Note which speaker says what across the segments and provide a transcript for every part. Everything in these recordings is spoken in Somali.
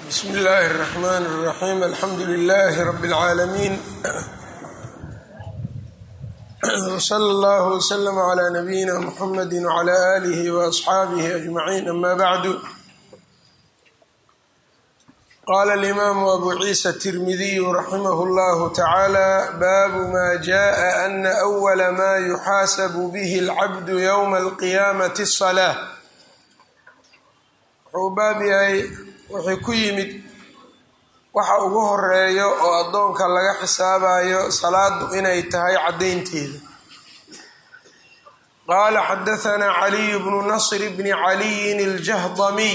Speaker 1: bsm اllahi الرحmn الرaxيm alxamdu لlh rb العaalamiin wslى اllah وslm عlى nabiyina mxamedi وعlى آlih وأصxaabih أجmaعin ama bعdu qala اlimam abu ciisa التirmidiy raximah اllah tacalى babu ma jaءa ana أwla ma yuxaasab bih اlcabd ywma اlqiyamaةi الصلاة wuxuu baab yahay wuxuu ku yimid waxa ugu horeeyo oo addoonka laga xisaabayo salaadu inay tahay caddaynteeda qaala xadahanaa caliyu bnu nasr bni caliyin aljahdamiy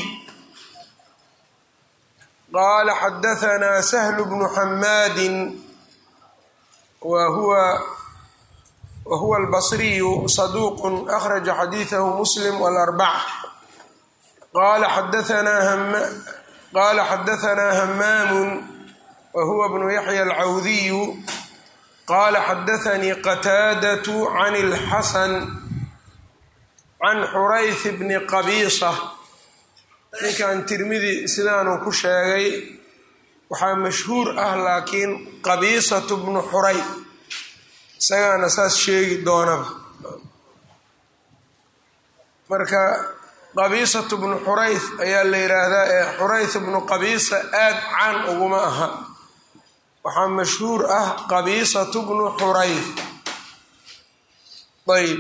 Speaker 1: qaala xadahanaa sahlu bnu xamaadin wa huwa wa huwa albasriyu saduuqun akhraja xadiidahu muslim walarbaca qala xadahanaa hamaamu wa huwa bnu yaxya alcawdiyu qala xadaanii qataadatu can اlxasan can xurayth bni qabiisa ninkan tirmidi sidaanuu ku sheegay waxaa mashhuur ah laakiin qabiisatu bnu xuray isagaana saas sheegi doonaba marka qabiisatu bnu xurayth ayaa la yidhaahdaa ee xurayth bnu qabiisa aad caan uguma aha waxaa mashhuur ah qabiisatu bnu xurayth ayb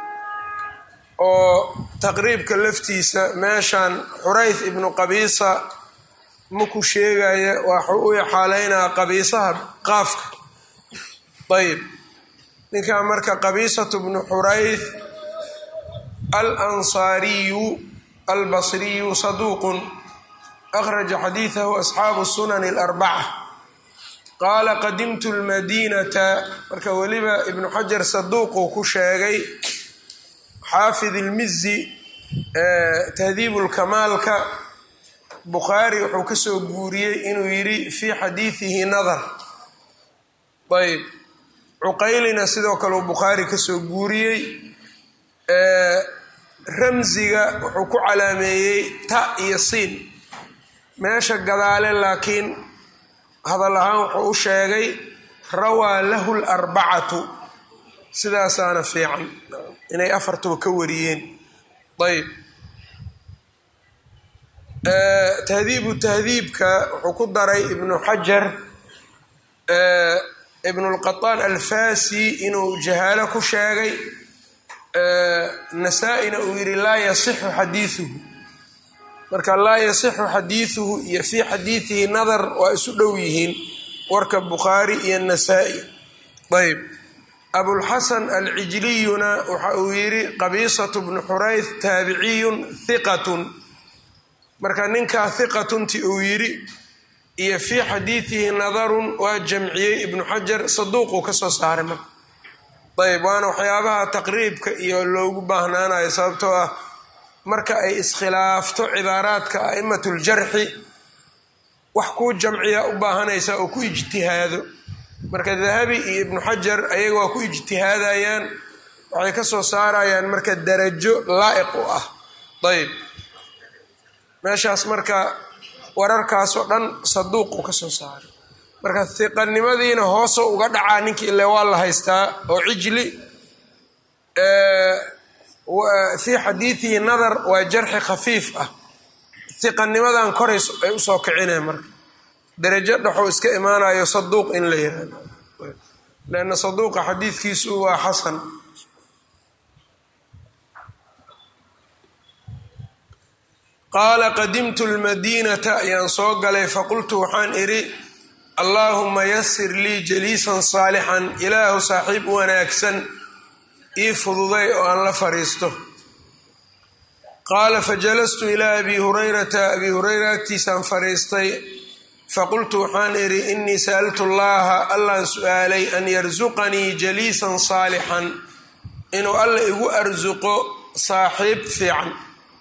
Speaker 1: oo taqriibka laftiisa meeshan xurayth ibnu qabiisa maku sheegaya waxuu u xaaleynaa qabiisaha qaafka ayb ninkan marka qabiisatu bnu xurayth alansaariyu albasriyu saduuqun akhraja xadiidahu asxaabu sunani alarbaca qaala qadimtu lmadiinata marka weliba ibnu xajar saduuquu ku sheegay xaafid ilmizi tahdiibu lkamaalka bukhaari wuxuu kasoo guuriyey inuu yidhi fii xadiidihi nadar ayb cuqaylina sidoo kale uu bukhaari kasoo guuriyey ramsiga wuxuu ku calaameeyey ta iyo siin meesha gadaale laakiin hadal ahaan wuxuu u sheegay rawaa lahu larbacatu sidaasaana fiican inay afartuba ka wariyeen ayb tahdiibu tahdiibka wuxuu ku daray ibnu xajar ibnulqataan alfasi inuu jahaalo ku sheegay nasaa-ina uu yidhi laa yasixu xadiiuhu marka laa yasixu xadiiduhu iyo fii xadiidihi nadar waa isu dhow yihiin warka bukhaari iyo nasaa-i ayb abulxasan alcijliyuna waxa uu yidhi qabiisatu bnu xurayth taabiciyun hiqatun marka ninkaa hiqatunti uu yidhi iyo fii xadiidihi nadarun waa jamciyey ibnu xajar saduuquu kasoo saaray marka ayb waana waxyaabaha taqriibka iyo loogu baahnaanayo sababtoo ah marka ay iskhilaafto cibaaraadka a'imatuljarxi wax kuu jamciya u baahanaysa oo ku ijtihaado marka dahabi iyo ibnu xajar ayaga waa ku ijtihaadayaan waxay ka soo saarayaan marka darajo laa'iq u ah ayb meeshaas marka wararkaasoo dhan saduuqu ka soo saaray marka hiqanimadiina hooso uga dhacaa ninkii ile waa la haystaa oo cijli fii xadiidihi nadar waa jarxi khafiif ah hiqanimadan koray ay usoo kicineen marka darajo dhexuu iska imaanayo saduuq in la yihahdo leanna saduuqa xadiidkiisu waa xasan qaala qadimtu lmadiinata ayaan soo galay faqultu waxaan idhi allaahuma yasir lii jaliisan saalixan ilaahu saaxiib wanaagsan ii fududay oo aan la fadhiisto qaala fajalastu ilaa abi hurayrata abi hureyra agtiisaan fadhiistay faqultu waxaan idhi innii sa'altu llaaha allaan su'aalay an yarsuqanii jaliisan saalixan inuu alla igu arsuqo saaxiib fiican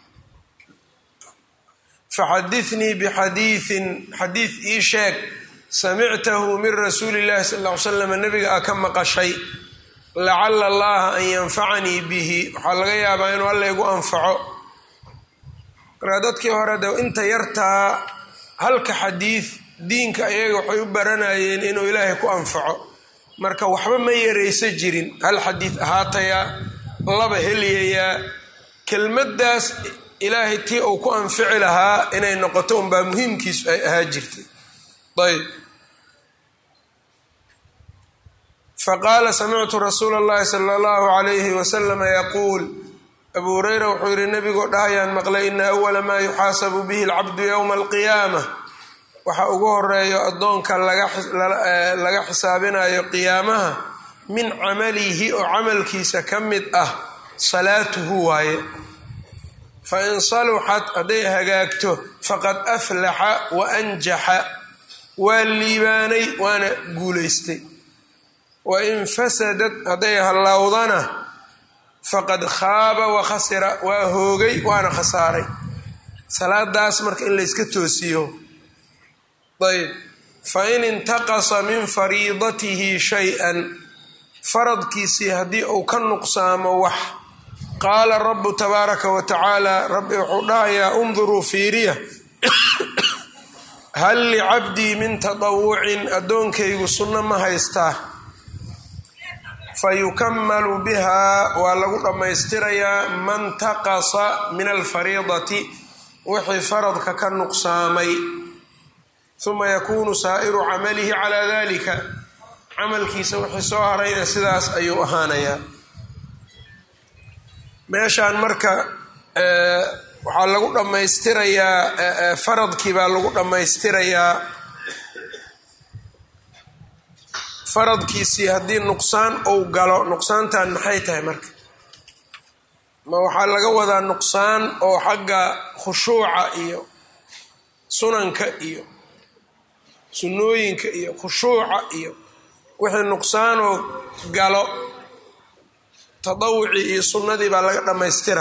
Speaker 1: faxadithnii bixadiiin xadiid ii sheeg samictahu min rasuuli llahi sal ll ly slam nabiga a ka maqashay lacala allaha an yanfacanii bihi waxaa laga yaabaa inuu alla igu anfaco markaa dadkii hore de inta yartaa halka xadiid diinka ayaga waxay u baranayeen inuu ilaahay ku anfaco marka waxba ma yaraysa jirin hal xadiid ahaatayaa laba heliyayaa kelmaddaas ilaahay tii uu ku anfici lahaa inay noqoto unbaa muhiimkiisu ay ahaa jirtay ayb faqaala samictu rasuula اllahi sala allahu alayhi wasalama yaquul abu hureyra wuxuu yihi nebigoo dhahayaan maqlay ina awala maa yuxaasabu bihi alcabdu yowma alqiyaama waxa ugu horeeyo addoonka laga xisaabinayo qiyaamaha min camalihi oo camalkiisa ka mid ah salaatuhu waaye fa in saluxat hadday hagaagto faqad aflaxa wa anjaxa waa liibaanay waana guulaystay wa in fasadad hadday hallowdana faqad khaaba wa khasira waa hoogay waana khasaaray salaadaas marka in layska toosiyo ayb fa in intaqasa min fariidatihi shay-an faradkiisii haddii uu ka nuqsaamo wax qaala rabu tabaaraka wa tacaala rabbi wuxuu dhahayaa unduruu fiiriya hal licabdii min tadawucin addoonkaygu sunno ma haystaa fa yukamalu bihaa waa lagu dhammaystirayaa man taqasa min alfariidati wixii faradka ka nuqsaamay uma yakuunu saa'iru camalihi calaa dalika camalkiisa wixii soo harayna sidaas ayuu ahaanayaa meeshaan marka waxaa lagu dhammaystirayaa faradkii baa lagu dhammaystirayaa faradkiisii haddii nuqsaan uu galo nuqsaantan maxay tahay marka ma waxaa laga wadaa nuqsaan oo xagga khushuuca iyo sunanka iyo sunnooyinka iyo khushuuca iyo wixii nuqsaanoo galo tadawucii iyo sunnadii baa laga dhammaystira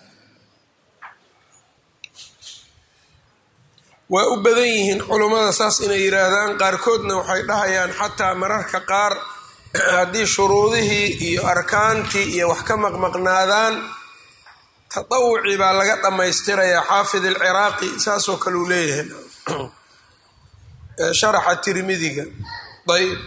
Speaker 1: waa u badan yihiin culummada saas inay yidhaahdaan qaarkoodna waxay dhahayaan xataa mararka qaar haddii shuruudihii iyo arkaantii iyo wax ka maqmaqnaadaan tadawucii baa laga dhammaystirayaa xaafid alciraaqi saasoo kale uu leeyahay sharaxa tirmidiga ayb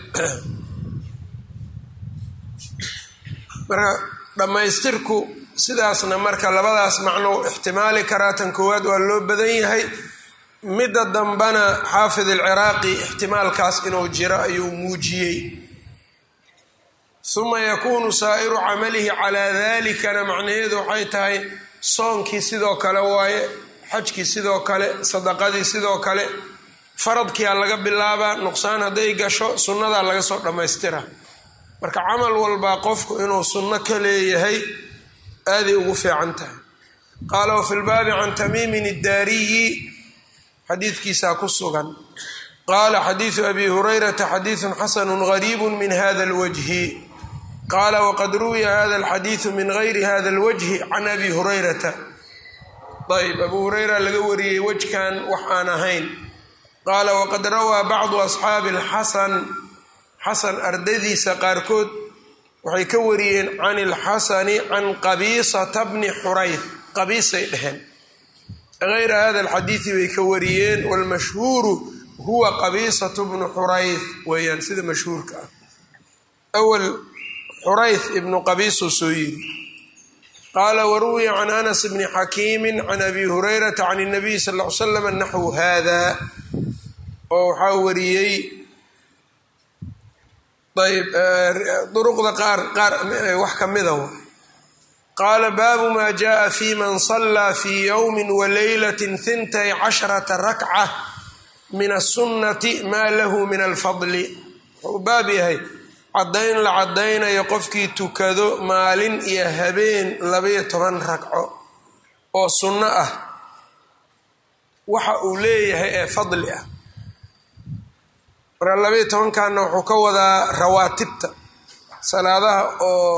Speaker 1: marka dhammaystirku sidaasna marka labadaas macno ixtimaali karaa tan koowaad waa loo badan yahay midda dambana xaafid alciraaqi ixtimaalkaas inuu jiro ayuu muujiyey uma yakuunu saa'iru camalihi calaa dalikana macnaheedu waxay tahay soonkii sidoo kale waaye xajkii sidoo kale sadaqadii sidoo kale faradkiia laga bilaabaa nuqsaan hadday gasho sunnadaa laga soo dhammaystira marka camal walbaa qofku inuu sunno ka leeyahay aaday ugu fiican tahay qaala wafi lbaabi can tamiimin iddaariyi xadiidkiisaa ku sugan qaala xadiidu abi hurayrata xadiidun xasanu gariibu min hada alwajhi qaala waqad ruwiya hada alxadiidu min gayri hada alwajhi can abi hurayrata ayb abu hureyra laga wariyey wejkan wax aan ahayn qaala waqad rawaa bacdu asxaabi alxasan xasan ardadiisa qaarkood waxay ka wariyeen can ilxasani can qabiisata bni xurayth qabiisay dheheen gayra hada alxadiidi bay ka wariyeen waalmashhuuru huwa qabiisatu bnu xurayth weeyaan sida mashhuurka ah awal xurayth ibnu qabiisuu soo yiri qaala waruwiya can anas bni xakiimi can abi hurayrata can اnabiy sal l slam naxwu hada oo waxaa wariyey ayb duruqda qaar qaar wax ka mida w qaala baabu ma jaءa fi man صalaa fi ywmi walaylat hintay casharata rakca min aلsunnati ma lahu min alfadli wuxuu baab yahay caddayn la caddaynayo qofkii tukado maalin iyo habeen labayo toban ragco oo sunno ah waxa uu leeyahay ee fadli ah marka labaiyo tobankanna wuxuu ka wadaa rawaatibta salaadaha oo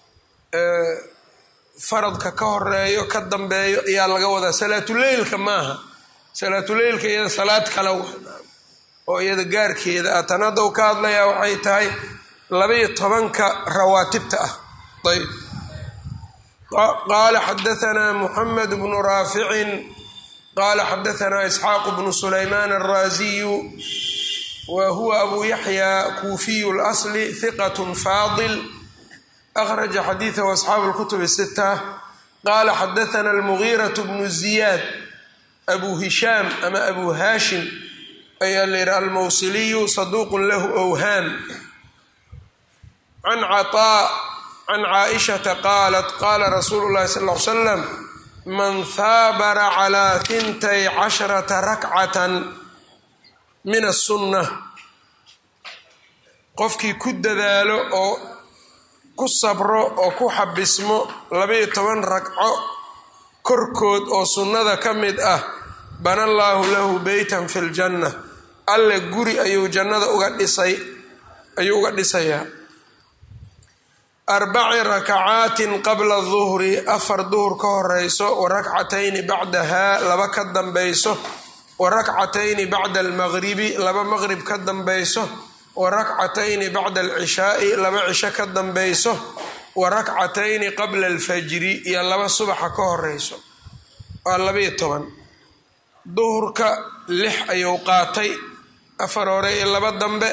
Speaker 1: faradka ka horeeyo ka dambeeyo ayaa laga wadaa salaatuleylka maaha salaatuleylka iyada salaad kale oo iyada gaarkeeda ah tan hadda u ka hadlayaa waxay tahay labaiyo tobanka rawaatibta ah ayb qaala xadaanaa muxamed bnu raaficin qala xadaثna isxaaq bnu sulayman الraziyu wa huwa abu yaxya kuufiy اlasli hiqat faadil akhraja xadiiثahu asxaabu اlkutub الsita qala xadaثna اlmugiiraة bnu ziyaad abu hishaam ama abu hashim ayaa la yihi almawsiliyu saduuq lahu owhaam can caطaa can caaishata qaalat qaala rasuulu llahi sal l slam man haabara calaa hintay casharata rakcatan min asunna qofkii ku dadaalo oo ku sabro oo ku xabismo labaiyo toban ragco korkood oo sunnada ka mid ah bana allaahu lahu beytan fi ljanna alle guri ayuu jannada uga dhisay ayuu uga dhisayaa arbaci rakacaatin qabla duhri afar duhur ka horeyso wa rakcatayni bacdahaa laba ka dambayso wa rakcatayni bacda almaqribi laba maqrib ka dambayso wa rakcatayni bacda alcishaai laba cisho ka dambayso wa rakcatayni qabla alfajri iyo laba subaxa ka horeyso waa labaiyo toban duhurka lix ayuu qaatay afar hore iyo laba dambe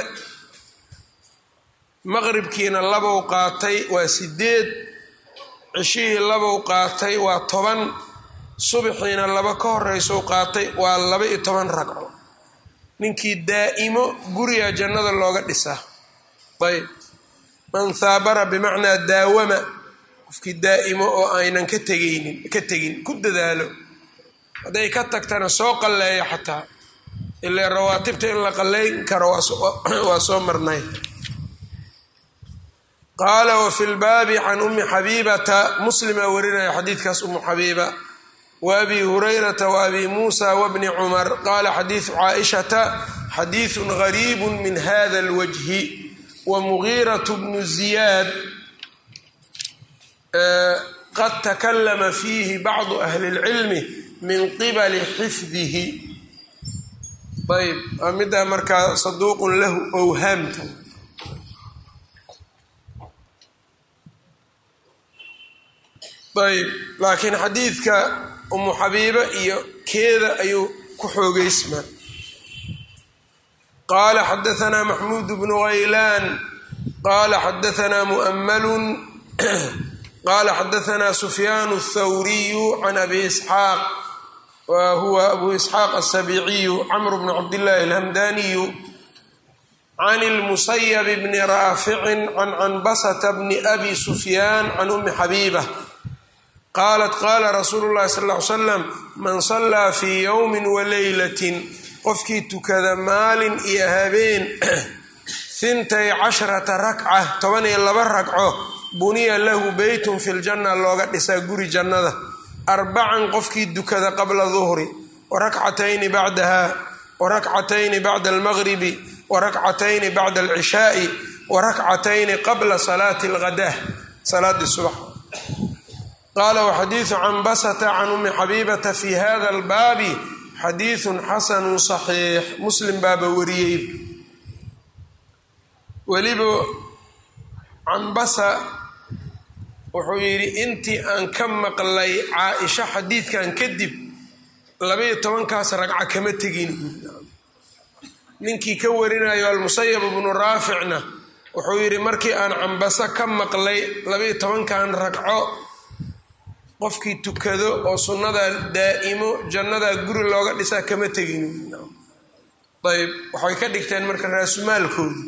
Speaker 1: maqribkiina labow qaatay waa sideed cishihii labow qaatay waa toban subaxiina laba ka horeysou qaatay waa laba iyo toban ragco ninkii daa'imo guriga jannada looga dhisaa ayb man haabara bimacnaa daawama qofkii daa'imo oo aynan ka tegaynin ka tegin ku dadaalo hadday ka tagtana soo qalleeyo xataa ilaa rawaatibta in la qalleyn karo waa soo marnay qaala wafi lbaabi can ummi xabiibata muslimaa warinaya xadiidkaas umu xabiiba wa abi hurayrata wa abi muusa wabni cumar qaala xadiidu caaishata xadiidun gariibu min hada alwajhi wa mugiirat bnu ziyaad qad takalama fiihi bacdu ahli اlcilmi min qibali xifdihi ayb waa middaa markaa saduuqun lahu owhaamta ayb laakiin xadiidka umu xabiiba iyo keeda ayuu ku xoogeysmaa qaala xadaثna maxmuud bnu haylaan qaala xadaثna mu'mmalun qaala xadaثna sufyaan الthawriyu can abi isxaaq wa huwa abu isxaaq aلsabiiciyu camr bn cabdillaahi alhamdaniyu can اlmusayb bni raaficin can canbasata bni abi sufyaan can umi xabiiba qaalat qaala rasuulu llahi sal ll ly slam man sallaa fii yowmin wa leylatin qofkii tukada maalin iyo habeen hintay casharata rakca toban iyo laba ragco buniya lahu beytun fi ljanna looga dhisaa guri jannada arbacan qofkii dukada qabla duhri wa rakcatayni bacdaha wa rakcatayni bacda almaqribi wa rakcatayni bacda alcishaai wa rakcatayni qabla salaati alghadah salaadii subax qaala waxadiidu canbasata can umi xabiibata fi hada albaabi xadiidun xasanu saxiix muslim baaba wariyey weliba canbasa wuxuu yidhi intii aan ka maqlay caa-isha xadiidkan kadib labaiyo tobankaas ragca kama tegin ninkii ka warinayo almusayab bnu raaficna wuxuu yidhi markii aan canbasa ka maqlay labaiyo tobankan ragco qofkii tukado oo sunnada daa'imo jannadaa guri looga dhisaa kama tegin ayb waxay ka dhigteen marka raasumaalkoodi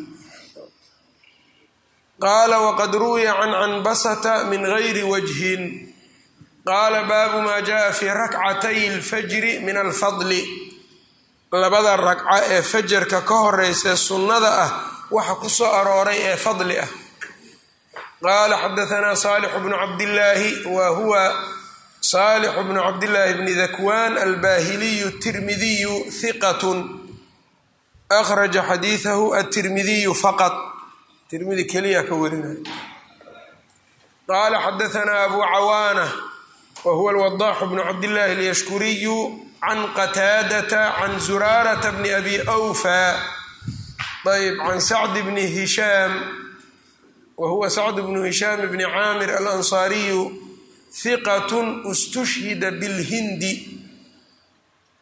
Speaker 1: qaala waqad ruwiya can canbasata min gayri wajhin qaala baabu maa jaءa fii rakcatay اlfajri min alfadli labada ragca ee fajarka ka horeysa sunnada ah waxa ku soo arooray ee fadli ah qaala xadaثna salix bnu cabdillaahi wa huwa salix bnu cabdillaahi bni dakwan albahiliyu tirmidiyu hiqat akhraja xadiiثahu atirmidiyu faqط tirmidi keliya ka warinay qaala xadaثna abu cawaana wa huwa alwadax bnu cabdillahi alyashkuriyu can qataadata can zuraarata bni abi awfa ayb can sacd bni hishaam wa huwa sacd bnu hishaam bni caamir alansaariyu hiqat istushhida bilhindi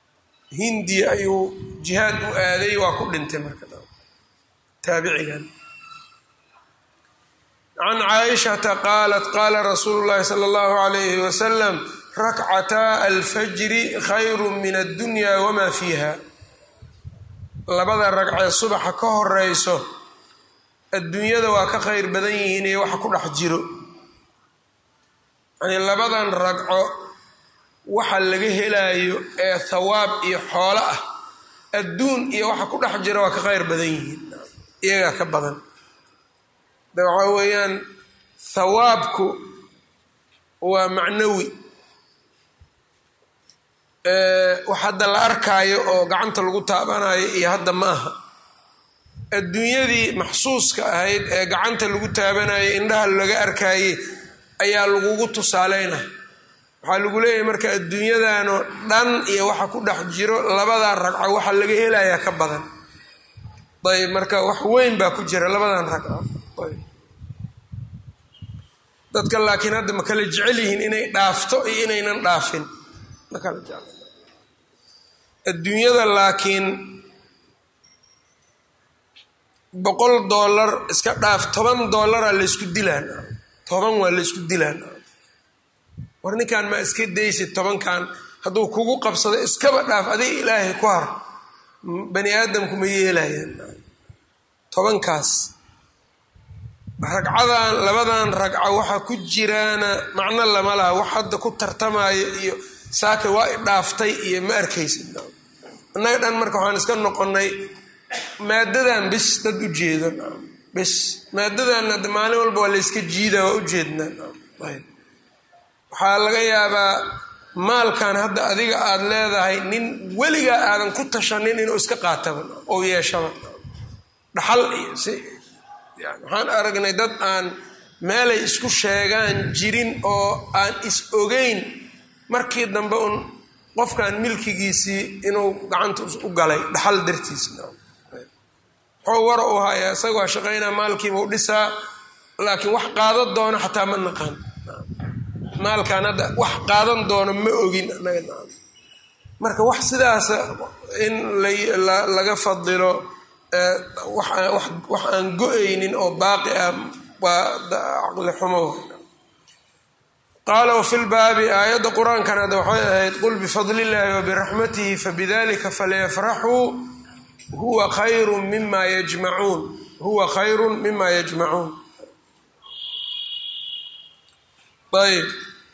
Speaker 1: hindiya ayuu jihaad u aaday waa ku dhintay marka taabicigan can caaishata qaalat qaala rasuulu llahi sala allahu alayhi wasalam rakcataa alfajri khayru min addunya wamaa fiiha labada ragcee subaxa ka horeyso adduunyada waa ka khayr badan yihiin iyo waxa ku dhex jiro yani labadan ragco waxa laga helaayo ee thawaab iyo xoolo ah adduun iyo waxa ku dhex jira waa ka khayr badan yihiin iyagaa ka badan de waxaa weeyaan thawaabku waa macnawi wax hadda la arkaayo oo gacanta lagu taabanayo iyo hadda ma aha adduunyadii maxsuuska ahayd ee gacanta lagu taabanayo indhaha laga arkaaye ayaa lagugu tusaaleyna waxaa lagu leeyahay marka adduunyadanoo dhan iyo waxa ku dhex jiro labadan ragco waxa laga helayaa ka badan ayb marka wax weyn baa ku jira labadan ragco ayb dadka laakiin hadda ma kala jecel yihiin inay dhaafto iyo inaynan dhaafin ma kala jecel adduunyada laakiin boqol dollar iska dhaaf toban dollaraa laysku dilaan toban waa laysku dilaan war ninkan ma iska daysid tobankan hadduu kugu qabsado iskaba dhaaf adiga ilaahay ku har bani aadamku ma yeelayaan tobankaas ragcadan labadan ragco waxa ku jiraana macno lama laha wax hadda ku tartamaayo iyo saaka waa i dhaaftay iyo ma arkaysid annaga dhan marka waxaan iska noqonay maadadan bis dad u jeedo bis maadadan hadda maalin walba waa layska jiida waa ujeednaa waxaa laga yaabaa maalkan hadda adiga aada leedahay nin weligaa aadan ku tashanin inuu iska qaataba oo yeeshaba dhaxal iyo si yani waxaan aragnay dad aan meelay isku sheegaan jirin oo aan is ogeyn markii dambe un qofkan milkigiisii inuu gacanta u galay dhaxal dartiis muxuu wara u hayaa isaga waa shaqaynaa maalkiiba u dhisaa laakiin wax qaadan doono xataa ma naqaan maalkan hadda wax qaadan doono ma ogin anaga marka wax sidaas in laga fadilo wax aan go-aynin oo baaqi ah waa caqli xumo qaala wafi lbaabi aayadda qur-aankan hadda waxay ahayd qul bifadli illaahi wabiraxmatihi fabidalika falyafraxuu huwa khayru mima yajmacuun huwa khayru mima yajmacuun ayb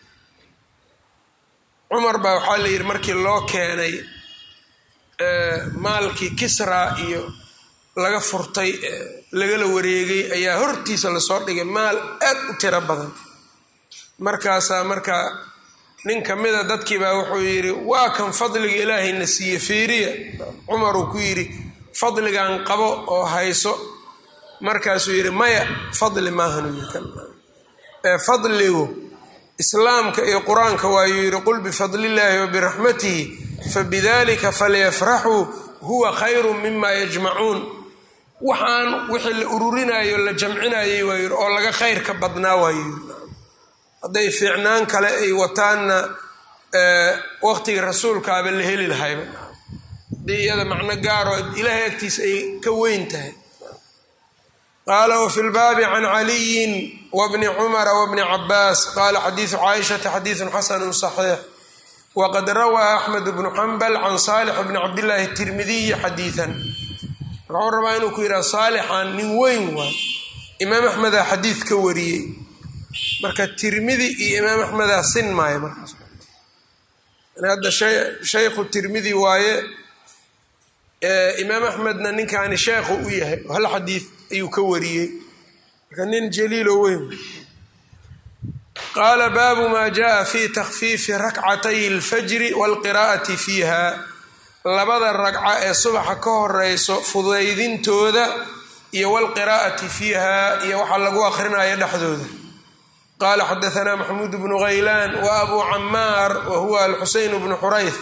Speaker 1: cumar baa waxaa la yidhi markii loo keenay maalkii kisra iyo laga furtay lagala wareegay ayaa hortiisa lasoo dhigay maal aad u tiro badan markaasaa markaa nin ka mida dadkiibaa wuxuu yidhi waa kan fadliga ilaahayna siiye fiiriya cumaruu ku yidhi fadligan qabo oo hayso markaasuu yidhi maya fadli maahan ee fadligu islaamka iyo qur-aanka waayuu yidhi qul bifadlillaahi wabiraxmatihi fabidalika falyafraxuu huwa khayru mima yajmacuun waxaan wixii la ururinayo la jamcinayay waa yidhi oo laga khayr ka badnaa waayuu yidhi hadday fiicnaan kale ay wataanna waqtiga rasuulkaaba la heli lahayba haddii iyada macno gaaroo ilaahay agtiisa ay ka weyn tahay qaala wafi lbaabi can caliyin wbni cumara wbni cabaas qaala xadiidu caaishata xadiidun xasanu صaxiix waqad rawaa axmed bnu xambal can saalix bni cabdillaahi tirmidiyi xadiidan wuxuu rabaa inuu ku yidhaha saalixan nin weyn waay imaam axmedaa xadiid ka wariyey marka tirmidi iyo imaam axmedaa sin maayo markaas hadda shaykhu tirmidi waaye imaam axmedna ninkaani sheekhu u yahay hal xadiid ayuu ka wariyey marka nin jaliilo weyn qaala baabu maa jaa fi takfiifi rakcatay اlfajri wاlqiraa'ati fiiha labada ragca ee subaxa ka horeyso fudaydintooda iyo wاlqiraa'ati fiiha iyo waxaa lagu akrinaya dhexdooda qaala xadaثna maxmuud bnu haylaan wa abu camaar wa huwa alxuseyn bnu xurayth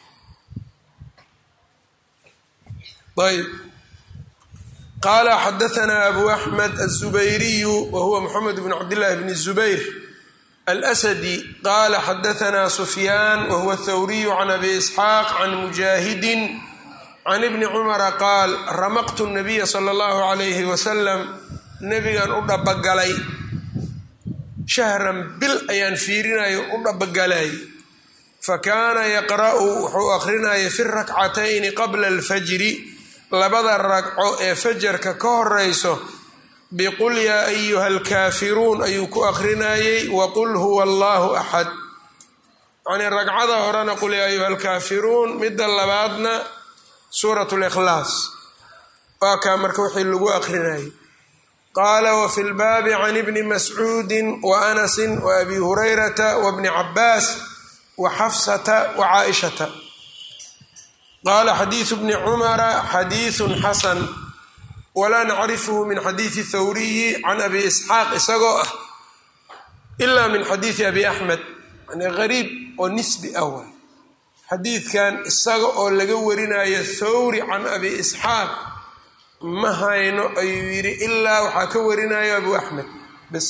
Speaker 1: ayb qaala xadaثna abu axmed aلzubayriyu wa huwa moxamed bn cabdillahi bn الzubayr alsadi qaala xadaanaa sufyaan wahuwa thawriyu can abi isxaaq can mujaahidin can ibni cumara qaal ramaqtu nabiya sala allahu calayhi wasalam nebigan u dhabagalay shahran bil ayaan fiirinayo u dhabagalay fakaana yaqra'u wuxuu akhrinayay fi rakcatayni qabla alfajri labada ragco ee fajarka ka horeyso biqul yaa ayuha alkaafiruun ayuu ku akhrinayey waqul huwa allahu axad yacnii ragcada horena qul yaa ayuha alkaafiruun midda labaadna suurat likhlaas waa kaa marka wixii lagu akhrinayay qaala wafi lbaabi can ibni mascuudi wa anasi wa abi hurayrata wabni cabaas wa xafsata wa caaishata qaala xadiidu bni cumara xadiidun xasan walaa nacrifhu min xadiidi thawriyi can abi isxaaq isagoo ah ila min xadiidi abi axmed yani gariib oo nisbi ah waay xadiidkan isaga oo laga warinayo thawri can abi isxaaq ma hayno ayuu yidhi ilaa waxaa ka warinayo abu axmed bes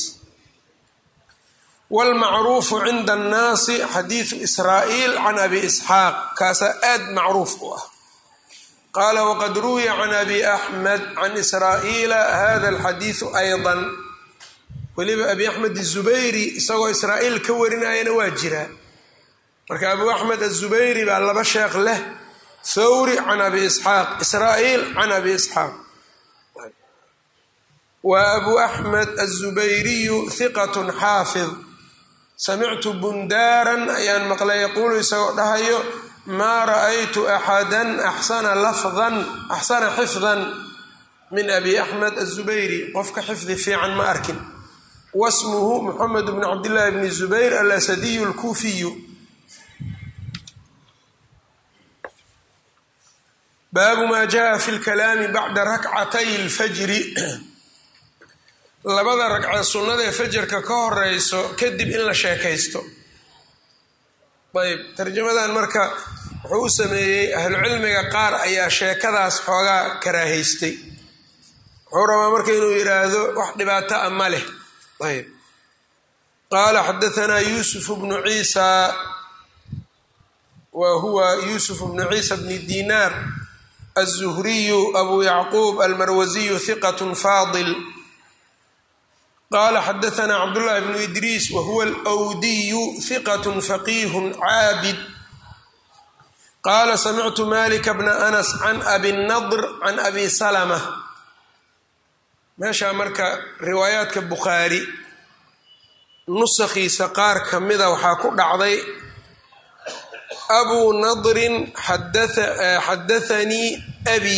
Speaker 1: wlmacruufu cinda annaasi xadiidu israa'iil can abi isxaaq kaasaa aad macruuf u ah qaala waqad ruwiya can abi axmed can israa'iila hada alxadiidu aydan weliba abi axmed azubayri isagoo israa'iil ka warinayana waa jiraa marka abu axmed azubayri baa laba sheekh leh thawri can abi isxaaq israa'iil can abi isxaaq wa abu axmed azubayriyu hiqat xaafid samictu bundaaran ayaan maqlay yaquulu isagoo dhahayo maa ra'aytu axadan axsana lafdan axsana xifdan min abi axmed azubayri qofka xifdi fiican ma arkin wasmuhu moxamed bn cabdillaahi bni zubayr alasadiyu alkuufiyu baabu maa jaa fi lkalaami bacda rakcatay lfajri labada ragcee sunnada ee fajarka ka horeyso kadib in la sheekaysto ayb tarjamadan marka wuxuu u sameeyey ahlucilmiga qaar ayaa sheekadaas xoogaa karaahaystay wuxuu rabaa marka inuu yidhaahdo wax dhibaato a ma leh ayb qaala xadaanaa yuusuf bnu ciisa wa huwa yuusuf bnu ciisa bni dinaar aلzuhriyu abu yacquub almarwasiyu hiqat faadil qala xadaanaa cabdullahi bnu idriis wahuwa alwdiyu hiqat faqiih caabid qaala samictu malika bna anas can abi nadr can abi salama meeshaa marka riwaayaadka bukhaari nusakhiisa qaar ka mida waxaa ku dhacday abuu nadrin xadaanii abi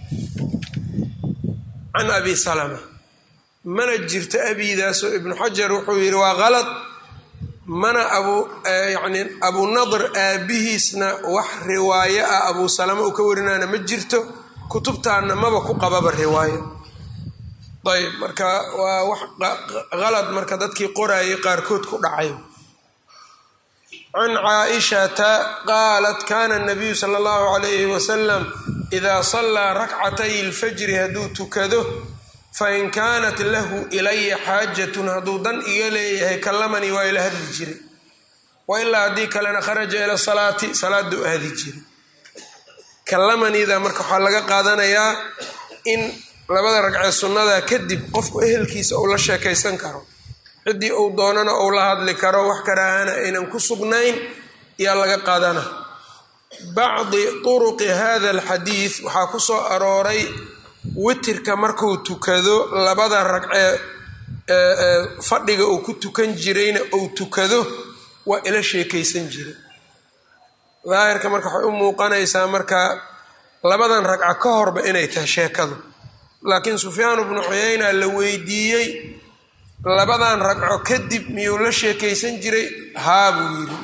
Speaker 1: can abi salama mana jirto abiidaasoo ibnu xajar wuxuu yidhi waa qalad mana abu yacni abu nadr aabihiisna wax riwaayo ah abuu salama uu ka warinaana ma jirto kutubtaana maba ku qababa riwaayo ayb marka waa wax qalad marka dadkii qoraayay qaarkood ku dhacay can caaishata qaalat kana nabiyu sala allahu calayhi wasalam idaa sallaa rakcatay lfajri hadduu tukado fain kaanat lahu ilaya xaajatun hadduu dan iga leeyahay kallamanii waa ila hadli jiray wa ilaa haddii kalena kharaja ila salaati salaaduu aadi jiray kallamaniida marka waxaa laga qaadanayaa in labada ragcee sunnada kadib qofku ehelkiisa uu la sheekaysan karo ciddii uu doonana uu la hadli karo wax karaahana aynan ku sugnayn yaa laga qaadana bacdi turuqi hada alxadiid waxaa ku soo arooray witirka markuu tukado labada ragcee fadhiga uu ku tukan jirayna uu tukado waa ila sheekaysan jiray daahirka marka waxay u muuqanaysaa marka labadan ragca ka horba inay tahay sheekadu laakiin sufyaan bnu cuyayna la weydiiyey labadan ragco kadib miyuu la sheekaysan jiray haa buu yidhi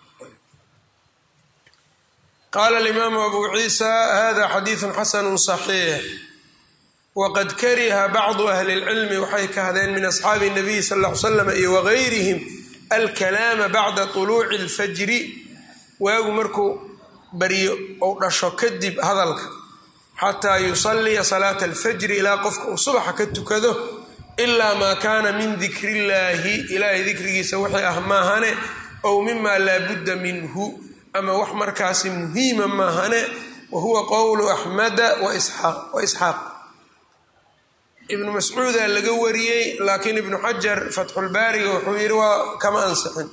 Speaker 1: qaala alimaamu abu ciisa hada xadiidun xasanu صaxiix waqad kariha bacdu ahli اlcilmi waxay kahdeen min asxaabi الnabiy sal ll ly slam iyo wagayrihim alkalaama bacda طuluuci اlfajri waagu markuu baryo ou dhasho kadib hadalka xataa yusalliya salaata alfajri ilaa qofka uu subaxa ka tukado ilaa maa kaana min dikri illaahi ilaahay dikrigiisa wixii ah maahane ow mimaa laa budda minhu ama wax markaasi muhiima maahane wa huwa qowlu axmada wa isxaaq ibnu mascuudaa laga wariyey laakiin ibnu xajar fatxulbaariga wuxuu yidhi waa kama ansixin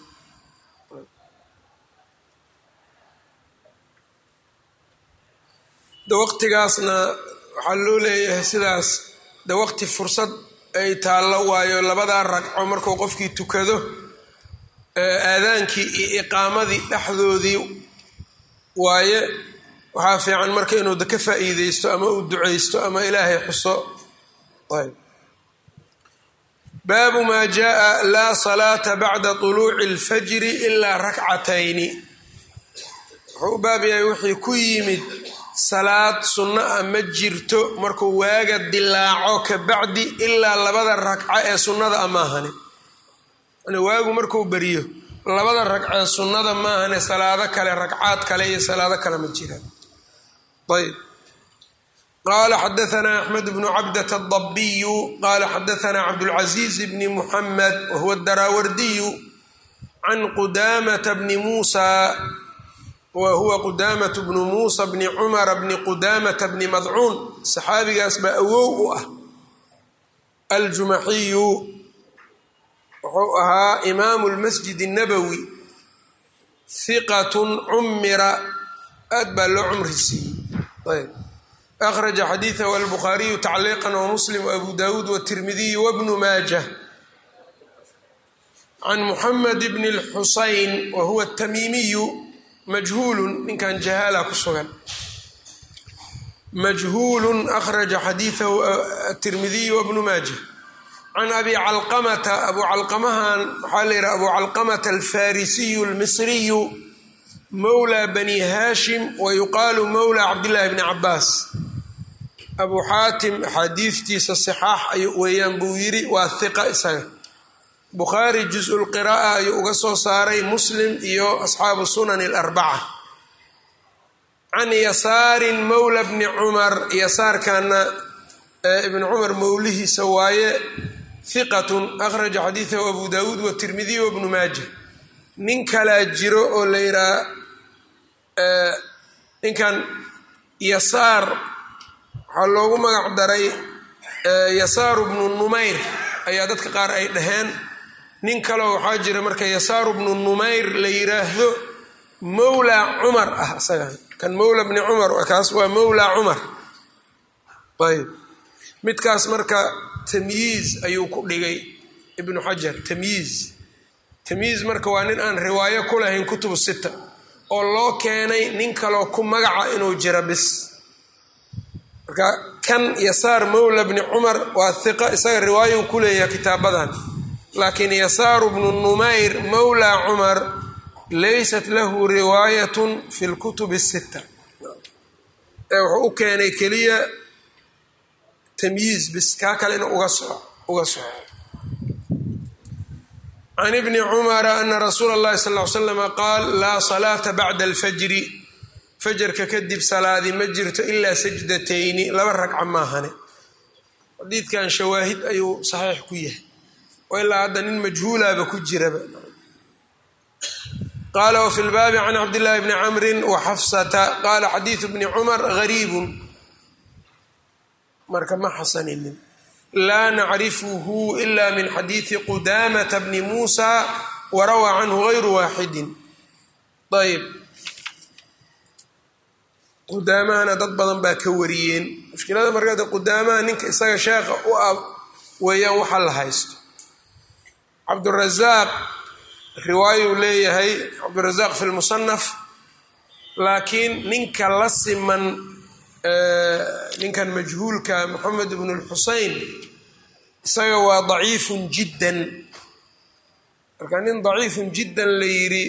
Speaker 1: de waqtigaasna waxaa loo leeyahay sidaas de waqti fursad ay taallo waayo labadaa ragco markuu qofkii tukado aadaankii iyo iqaamadii dhexdoodii waaye waxaa fiican marka inuu ka faa'iideysto ama uu duceysto ama ilaahay xuso ayb baabu maa jaءa laa salaata bacda طuluuci اlfajri ilaa rakcatayni wuxuu u baab yahay wixii ku yimid salaad sunno ah ma jirto markuu waaga dilaaco ka bacdi ilaa labada ragco ee sunnada a maahane waagu markuu beriyo labada ragcee sunnada maahane salaado kale ragcaad kale iyo salaado kale ma jiraan ayb qala xadaanaa axmed bnu cabdة الضabiyu qala xadaanaa cabdاlcaزiiz bni muxamed wahuwa daraawardiyu can qudamata bni muusa wa huwa qudamة bnu muusa bni cumara bni qudamata bni madcuun saxaabigaas baa awow u ah aljumaxiyu wuxuu ahaa imaamu lmasjid الnabowi hiqat cumira aad baa loo cumri siiyey akhraja xadiidahu albukhaariyu tacliiqa wamuslim waabu dawuud watirmidiy wabnu maajah can muxamed bni اlxusayn wa huwa tamiimiyu majhuulu ninkan jahaala ku sugan majhuulu akhraja xadiidahu atirmidiyu wabnu maajah can abi calqamata abu calqamahan waxaa la yidhaha abu calqamata alfarisiyu almisriyu mowla bani haashim wa yuqaalu mowla cabdillahi bni cabaas abu xaatim axaadiistiisa sixaax ay weeyaan buu yidhi waa hiqa isaga bukhaari juz-u lqira'a ayuu uga soo saaray muslim iyo asxaabu sunani alarbaca can yasaarin mowla bni cumar yasaarkana ibni cumar mowlihiisa waaye hiqatun akhraja xadiidahu abu dawuud watirmidiy wabnu maaja nin kalaa jiro oo la yidhaha ninkan yasaar waxaa loogu magac daray yasaaru bnu numayr ayaa dadka qaar ay dhaheen nin kaleo waxaa jira marka yasaaru bnu numayr la yiraahdo mowla cumar ah isagan kan mowla bni cumar kaas waa mowla cumar ayb midkaas marka tamyiiz ayuu ku dhigay ibnu xajar tamyiiz tamyiiz marka waa nin aan riwaayo ku lahayn kutubu sita oo loo keenay nin kaloo ku magaca inuu jira bis marka kan yasaar mowla bni cumar waa hiqa isaga riwaayo ku leeyahay kitaabadan laakiin yasaaru bnu numayr mowla cumar laysat lahu riwaayatun fi lkutubi sita ee wuxuu u keenay keliya tamyiiz bis kaa kale in uga soco uga soco can ibni cumara ana rasuula اllahi sal ly slama qaal laa salaata bacda alfajri fajarka kadib salaadi ma jirto ilaa sajdatayni laba ragca maahane xadiidkan shawaahid ayuu saxiix ku yahay oo ilaa hadda nin majhuulaaba ku jiraba qaala wfi lbaabi can cabdillaahi bni camrin wa xafsata qaala xadiidu bni cumar gariibun marka ma xasaninin laa nacrifuhu ila min xadiidi qudamata bni muusa warawaa canhu gayru waaxidin ayb qudaamahana dad badan baa ka wariyeen mushkilada markaade qudaamaha ninka isaga sheekha u ah weeyaan waxa la haysto cabdurazaaq riwaayuu leeyahay cabdurazaaq fi lmusanaf laakiin ninka la siman ninkan majhuulka moxamed bnu lxusein isaga waa daciifun jiddan marka nin daciifun jiddan la yidhi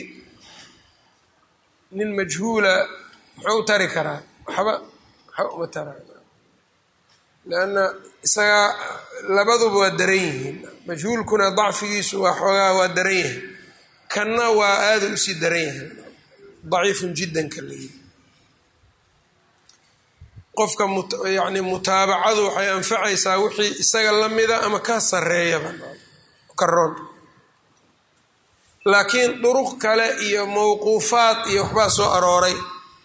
Speaker 1: nin majhuula muxuu tari karaa waxba waxba uma taraa leanna isaga labaduba waa daran yihiin majhuulkuna dacfigiisu waa xoogaa waa daran yahay kanna waa aada usii daran yahay daciifun jiddan ka la yidhi qofka yani mutaabacadu waxay anfacaysaa wixii isaga la mida ama ka sareeyaba ka roon laakiin duruq kale iyo mowquufaad iyo waxbaa soo arooray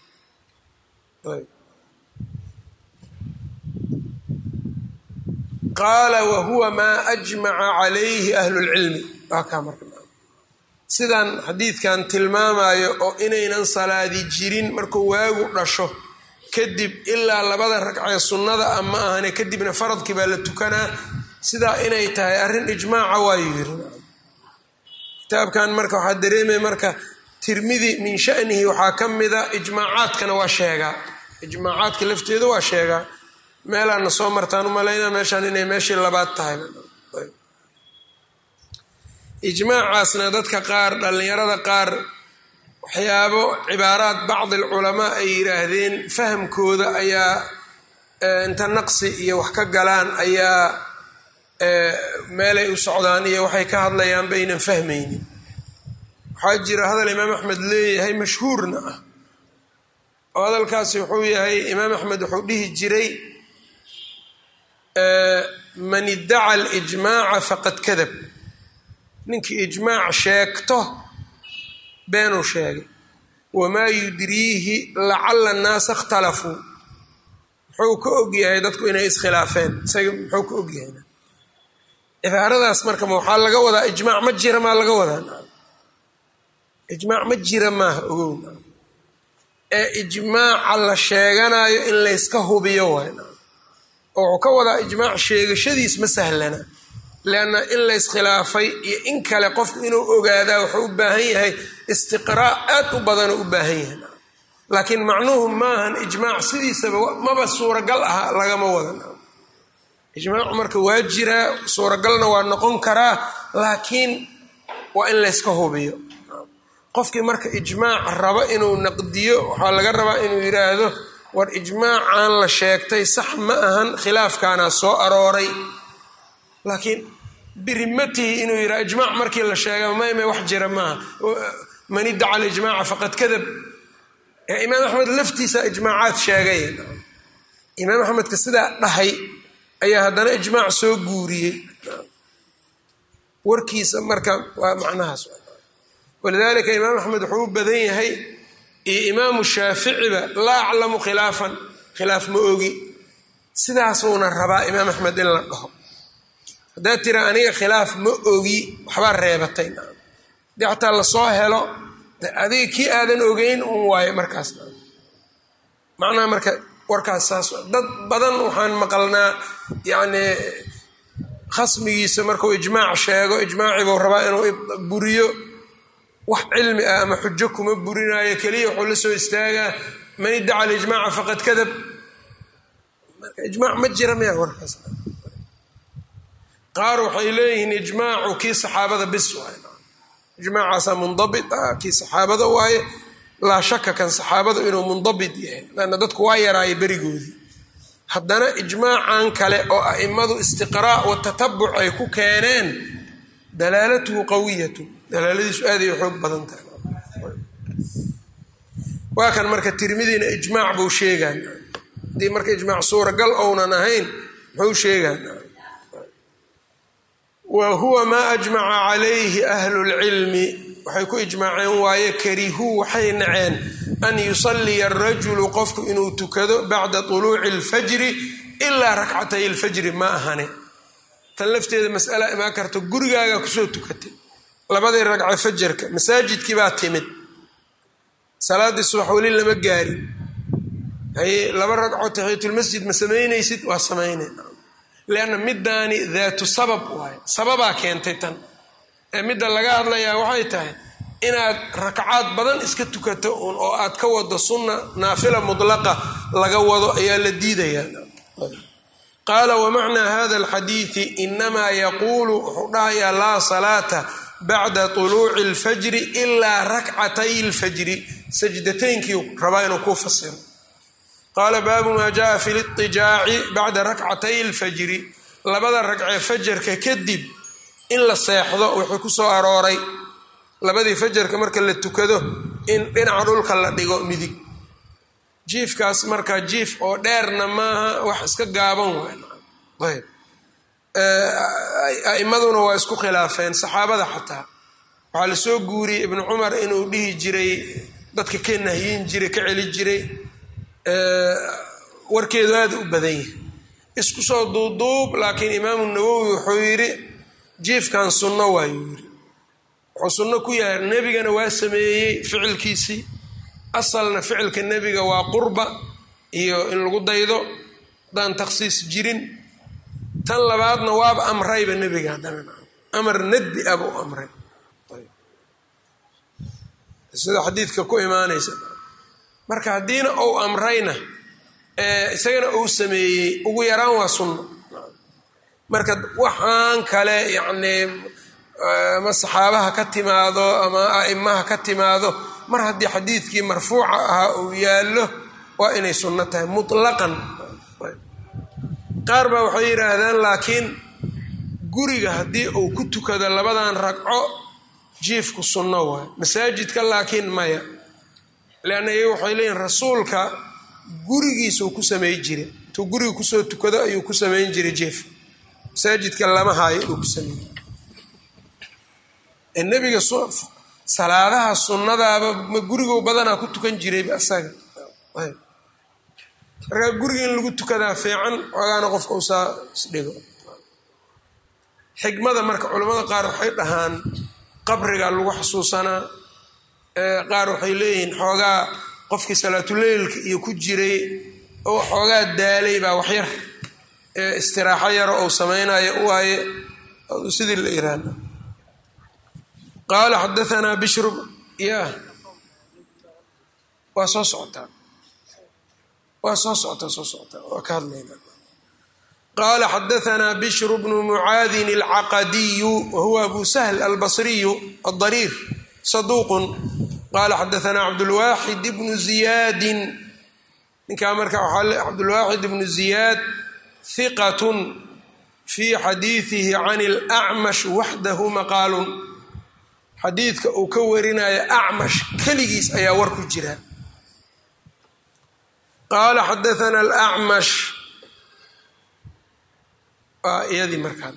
Speaker 1: qaala wahuwa maa ajmaca calayhi ahlu lcilmi waa kaa marka sidan xadiidkan tilmaamayo oo inaynan salaadi jirin markuu waagu dhasho kadib ilaa labada ragcee sunnada a ma ahane kadibna faradkii baa la tukanaa sidaa inay tahay arrin ijmaaca waayu yiri kitaabkan marka waxaa dareemaya marka tirmidi min shanihi waxaa ka mida ijmaacaadkana waa sheegaa ijmaacaadka lafteeda waa sheegaa meelaana soo martaan umalayna meeshaan inay meeshii labaad tahay ijmaacaasna dadka qaar dhallinyarada qaar waxyaabo cibaaraad bacdi alculamaa ay yidhaahdeen fahamkooda ayaa inta naqsi iyo wax ka galaan ayaa meelay u socdaan iyo waxay ka hadlayaan baynan fahmaynin waxaa jira hadal imaam axmed leeyahay mashhuurna ah oo hadalkaasi wuxuu yahay imaam axmed wuxuu dhihi jiray man iddaca alijmaaca faqad kadab ninkii ijmaac sheegto beenuu sheegay wamaa yudriihi lacala annaasa ikhtalafuu muxuu ka ogyahay dadku inay iskhilaafeen isaga muxuu ka ogyahay cibaaradaas marka ma waxaa laga wadaa ijmaac ma jira maa laga wadaa ijmaac ma jira maaha ogow ee ijmaaca la sheeganayo in layska hubiyo waay oo wuxuu ka wadaa ijmaac sheegashadiis ma sahlana leanna in layskhilaafay iyo in kale qofku inuu ogaadaa wuxuu u baahan yahay istiqraa aad u badanoo u baahan yahay laakiin macnuhu maahan ijmaac sidiisaba maba suuragal aha lagama wadan ijmaacu marka waa jiraa suuragalna waa noqon karaa laakiin waa in layska hubiyo qofkii marka ijmaac rabo inuu naqdiyo waxaa laga rabaa inuu yidhaahdo war ijmaacan la sheegtay sax ma ahan khilaafkaana soo arooray laakiin birimatihi inuu yidhaha ijmaac markii la sheega mayme wax jira maaha man iddaca alijmaaca faqad kadab imaam axmed laftiisa ijmaacaad sheegay imaam axmedka sidaa dhahay ayaa haddana ijmaac soo guuriyey warkiisa marka waa macnahaas walidaalika imaam axmed wuxuu u badan yahay iyo imaamu shaaficiba laa aclamu khilaafan khilaaf ma ogi sidaasuuna rabaa imaam axmed in la dhaho haddaad tira aniga khilaaf ma ogi waxbaa reebatay hadii xataa lasoo helo adiga kii aadan ogeyn un waayo markaas macnaha marka warkaas saas dad badan waxaan maqalnaa yacni khasmigiisa markuu ijmaac sheego ijmaacibuu rabaa inuu buriyo wax cilmi ah ama xujo kuma burinaayo keliya wuxuu la soo istaagaa man iddaca alijmaaca faqad kadab marka ijmaac ma jira miya warkaas qaar waxay leeyihiin ijmaacu kii saxaabada bis waay ijmaacaasaa mundabit ah kii saxaabada waaye laa shaka kan saxaabadu inuu mundabit yahay lanna dadku waa yaraaya berigoodii haddana ijmaacan kale oo a'immadu istiqraa' wa tatabuc ay ku keeneen dalaalatuhu qawiyatu dalaaladiisu aaday xoog badan tahay waa kan marka tirmidiina ijmaac buu sheegaan haddii marka ijmaac suuragal ounan ahayn muxuu sheegaan wa huwa maa ajmaca calayhi ahlu lcilmi waxay ku ijmaaceen waaye karihuu waxay naceen an yusalliya arajulu qofku inuu tukado bacda tuluuci alfajri ilaa rakcatay alfajri ma ahane tan lafteeda mas'ala imaan karta gurigaaga kusoo tukatay labadii ragca fajarka masaajidkii baa timid salaaddii subax weli lama gaarin haye laba ragcoo taxiyatulmasjid ma samaynaysid waa samaynay lianna middaani daatu sabab waayo sababaa keentay tan ee midda laga hadlayaa waxay tahay inaad rakcaad badan iska tukato un oo aad ka wado sunna naafila mudlaqa laga wado ayaa la diidayaa qaala wamacnaa hada alxadiidi inamaa yaquulu wuxuu dhahayaa laa salaata bacda tuluuci alfajri ilaa rakcatay alfajri sajdataynkii rabaa inuu kuu fasiro qaala baabu maa jaa fi litijaaci bacda rakcatay alfajri labada ragcee fajarka kadib in la seexdo wuxuu ku soo arooray labadii fajarka marka la tukado in dhinaca dhulka la dhigo midig jiifkaas marka jiif oo dheerna maaha wax iska gaaban waay ayb a'imaduna waa isku khilaafeen saxaabada xataa waxaa lasoo guuriyey ibnu cumar inuu dhihi jiray dadka ka nahyin jiray ka celi jiray warkeedu aada u badan yahay isku soo duuduub laakiin imaamu nawowi wuxuu yidhi jiifkan sunno waayuu yidhi wuxuu sunno ku yahay nebigana waa sameeyey ficilkiisii asalna ficilka nebiga waa qurba iyo in lagu daydo haddaan takhsiis jirin tan labaadna waaba amrayba nebiga haddana amar nadbi ah buu amray sida xadiidka ku imaanaysa marka haddiina uu amrayna isagana uu sameeyey ugu yaraan waa sunno marka waxaan kale yacnii ama saxaabaha ka timaado ama a'imaha ka timaado mar haddii xadiidkii marfuuca ahaa uu yaallo waa inay sunno tahay mutlaqan qaar baa waxay yidhaahdaan laakiin guriga haddii uu ku tukado labadan ragco jiifku sunno waay masaajidka laakiin maya leanna iyaga waxay leeyihin rasuulka gurigiisuu ku samey jiray intuu guriga kusoo tukado ayuu ku samayn jiray jiif masaajidka lama haayo inuu ku sameeyey nebiga salaadaha sunnadaaba ma guriguu badanaa ku tukan jirayba asaga markaa guriga in lagu tukadaa fiican xoogaana qofka usaa isdhigo xikmada marka culimmada qaar waxay dhahaan qabriga lagu xasuusanaa qaar waxay leeyihiin xoogaa qofkii salaatuleylka iyo ku jiray oo xoogaa daalay baa waxyar istiraaxo yaro ou samaynayo waaye sidii la yiraahda qaala xadaanaa bishru ya waa soo socotaa waa soo socotaa soo socotaa waa ka hadlayna qaala xadaanaa bishru bnu mucaadin alcaqadiyu wahuwa abu sahl albasriyu adariir saduuqun qaala xadaanaa cabdulwaaxid bnu ziyaadin ninkaa marka waxaa cabdulwaaxid bnu ziyaad hiqatun fii xadiidihi can alacmash waxdahu maqaalun xadiidka uu ka warinayo acmash keligiis ayaa war ku jira qaala xadaana alacmash waa iyadii markaa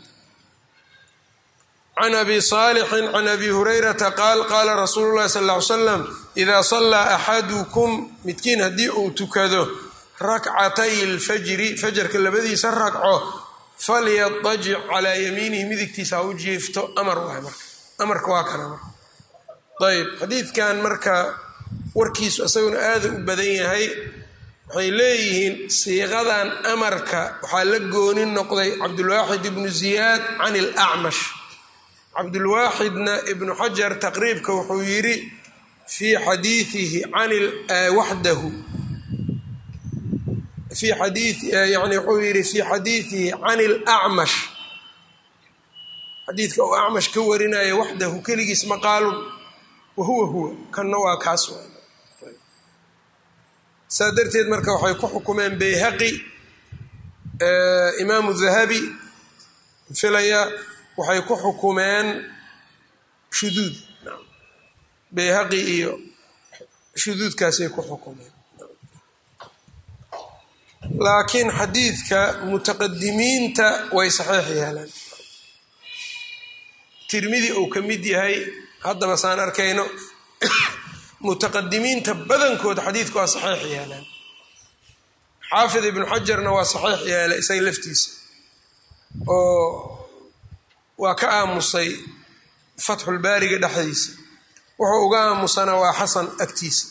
Speaker 1: can abi saalixin can abi hurayrata qaal qaala rasuulu llahi sal ll ly slam idaa sallaa axadukum midkiin haddii uu tukado rakcatay lfajri fajarka labadiisa ragco falyadajic calaa yamiinihi midigtiisa ha u jiifto amar waay marka amarka waa kana marka ayb xadiidkan marka warkiisu isaguna aada u badan yahay waxay leeyihiin siiqadan amarka waxaa la gooni noqday cabdulwaaxid ibnu ziyaad can ilacmash cabdulwaaxidna ibnu xajar taqriibka wuxuu yidhi fii xadiiihi can waxdahu fii xadii yani wuxuu yidhi fii xadiidihi can ilacmash xadiidka uu acmash ka warinaya waxdahu keligiis maqaalun wahuwa huwa kanna waa kaas saa darteed marka waxay ku xukumeen bayhaqi imaamu dahabi filaya waxay ku xukumeen shuduud bayhaqi iyo shuduudkaasay ku xukumeen laakiin xadiidka mutaqadimiinta way saxiix yeeleen tirmidi uu ka mid yahay haddaba saan arkayno mutaqadimiinta badankooda xadiidka waa saxiix yeeleen xaafid ibnu xajarna waa saxiix yeelay isaga laftiisa oo waa ka aamusay fatxulbaariga dhexdiisa wuxuu uga aamusana waa xasan agtiisa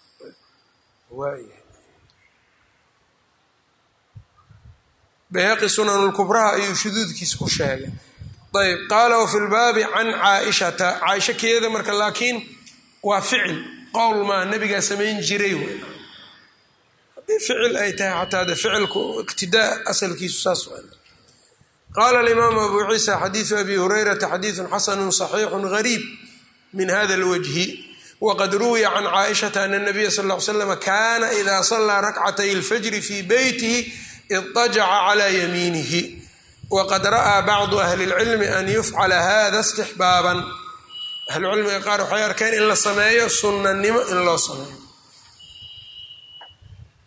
Speaker 1: bayhaqi sunanulkubraha ayuu shuduudkiisa ku sheegay ayb qaala wafi lbaabi can caaishata caaisha keeda marka laakiin waa ficil qowl maa nabigaa samayn jiray w haddii ficil ay tahay xataa de ficilku iqtidaa asalkiisu saas qaala alimaamu abu ciisa xadiidu abi hurayrata xadiidun xasanu صaxiixu gariib min hada اlwajhi waqad ruwiya can caaishata ana nabiya sal ll ly slam kana ida salaa rakcatay اlfajri fi beytihi idajaca cala yamiinihi waqad ra'aa bacdu ahli اlcilmi an yufcala hada istixbaaban ahlucilmiga qaar waxay arkeen in la sameeyo sunnanimo in loo sameeyo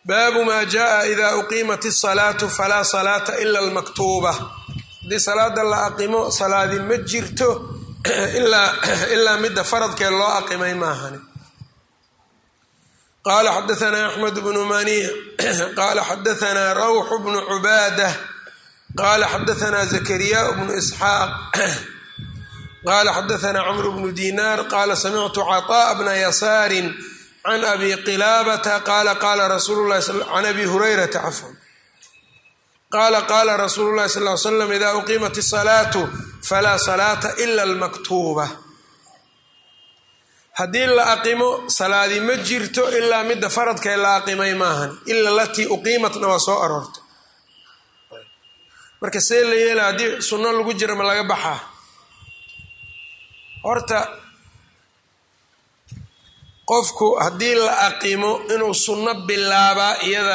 Speaker 1: baabu maa jaءa ida uqiimat الsalaatu falaa salaata ila اlmaktuuba haddii salaada la aqimo salaadi ma jirto ilaa midda faradkee loo aqimay maahani qala xadaثna axmed bnu maniع qala xadaثna rawx bnu cubaadة qala xadaثna zakariya bnu isxaaq qala xadaثna cmr bnu dinar qala samictu caطاء bna yasaari can abi qilaabata qala qala rasuul lahi can abi hurayrata cafwan qala qala rasuulu lahi sal l slam ida uqiimat الsalaatu falaa salaata ila اlmaktuuba haddii la aqimo salaadi ma jirto ilaa midda faradkae la aqimay maahan ila latii uqiimatna waa soo aroortay marka see la yeela haddii sunno lagu jira ma laga baxaa horta qofku haddii la aqimo inuu sunno bilaabaa iyada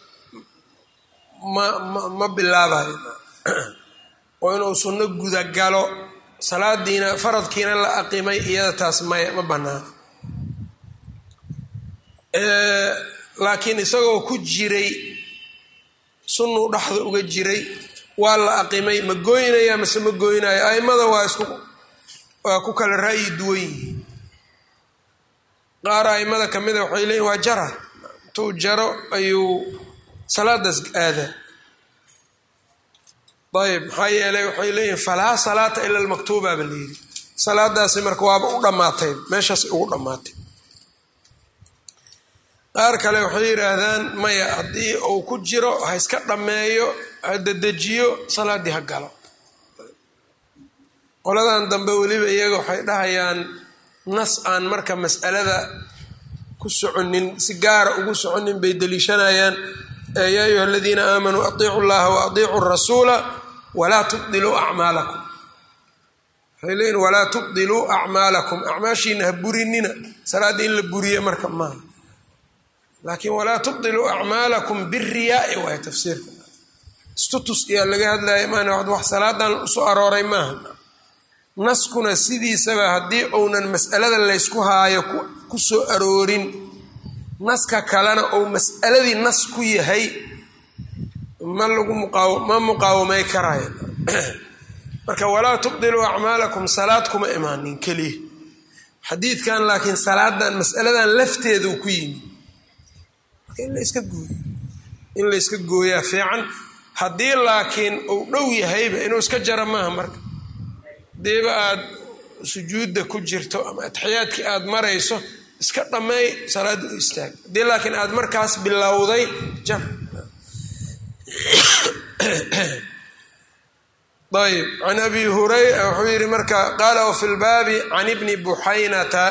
Speaker 1: ma ma ma bilaabayo oo inuu sunno gudagalo salaadiina faradkiina la aqimay iyada taas maya ma banaano laakiin isagoo ku jiray sunnuu dhexda uga jiray waa la aqimay ma gooynaya mase ma gooynayo aimada waa isku waa ku kala ra'yi duwan yihiin qaar aimada kamida waxay leeyihin waa jara intuu jaro ayuu salaadaas aadaa ayb maxaa yeelay waxay leeyihin falaa salaata ila almaktuuba ba layidhi salaadaasi marka waaba u dhammaatay meeshaas ugu dhammaatay qaar kale waxay yidhaahdaan maya haddii uu ku jiro ha iska dhammeeyo ha dedejiyo salaaddii ha galo qoladan dambe weliba iyaga waxay dhahayaan nas aan marka mas'alada ku soconin si gaara ugu soconin bay deliishanayaan yaa ayuha aladiina aamanuu atiicu llaha wa atiicu rasuula walaa tubdiluu acmaalakum waxay leeyihin walaa tubdiluu acmaalakum acmaashiina ha burinina salaadda in la buriye marka maaha laakiin walaa tubdiluu acmaalakum biriyaai waay tafsiirka istutus iyaa laga hadlaya maan wax salaadan usoo arooray maaha naskuna sidiisaba haddii uunan mas'alada laysku haayo ku soo aroorin naska kalena uu mas'aladii nas ku yahay ma lagu ma muqaawamay karaya marka walaa tubdiluu acmaalakum salaad kuma imaanin keliya xadiidkan laakiin salaadan mas'aladan lafteedu ku yimi marka in layska gooyo in layska gooyaa fiican haddii laakiin uu dhow yahayba inuu iska jara maaha marka hadiiba aad sujuudda ku jirto ama atxiyaadkii aada marayso iska dhammeey salaadda u istaag haddii laakiin aada markaas bilowday jar ayb can abi hurayra wuxuu yihi marka qaala wafi lbaabi can ibni buxaynata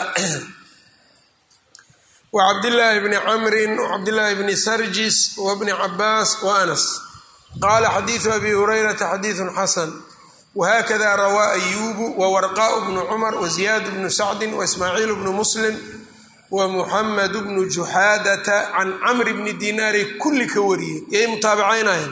Speaker 1: wacabdillaahi bni camrin wacabdillaahi bni sarjis wabni cabaas wa anas qaala xadiidu abi hurayrata xadiidun xasan whakada rawaa ayubu wawarqaء bnu cumar waziyaad bnu sacdi waismaaciil bnu muslim wamuxamed bnu juxaadata can camr bni dinaari kulli ka wariyey yay mutaabicaynayeen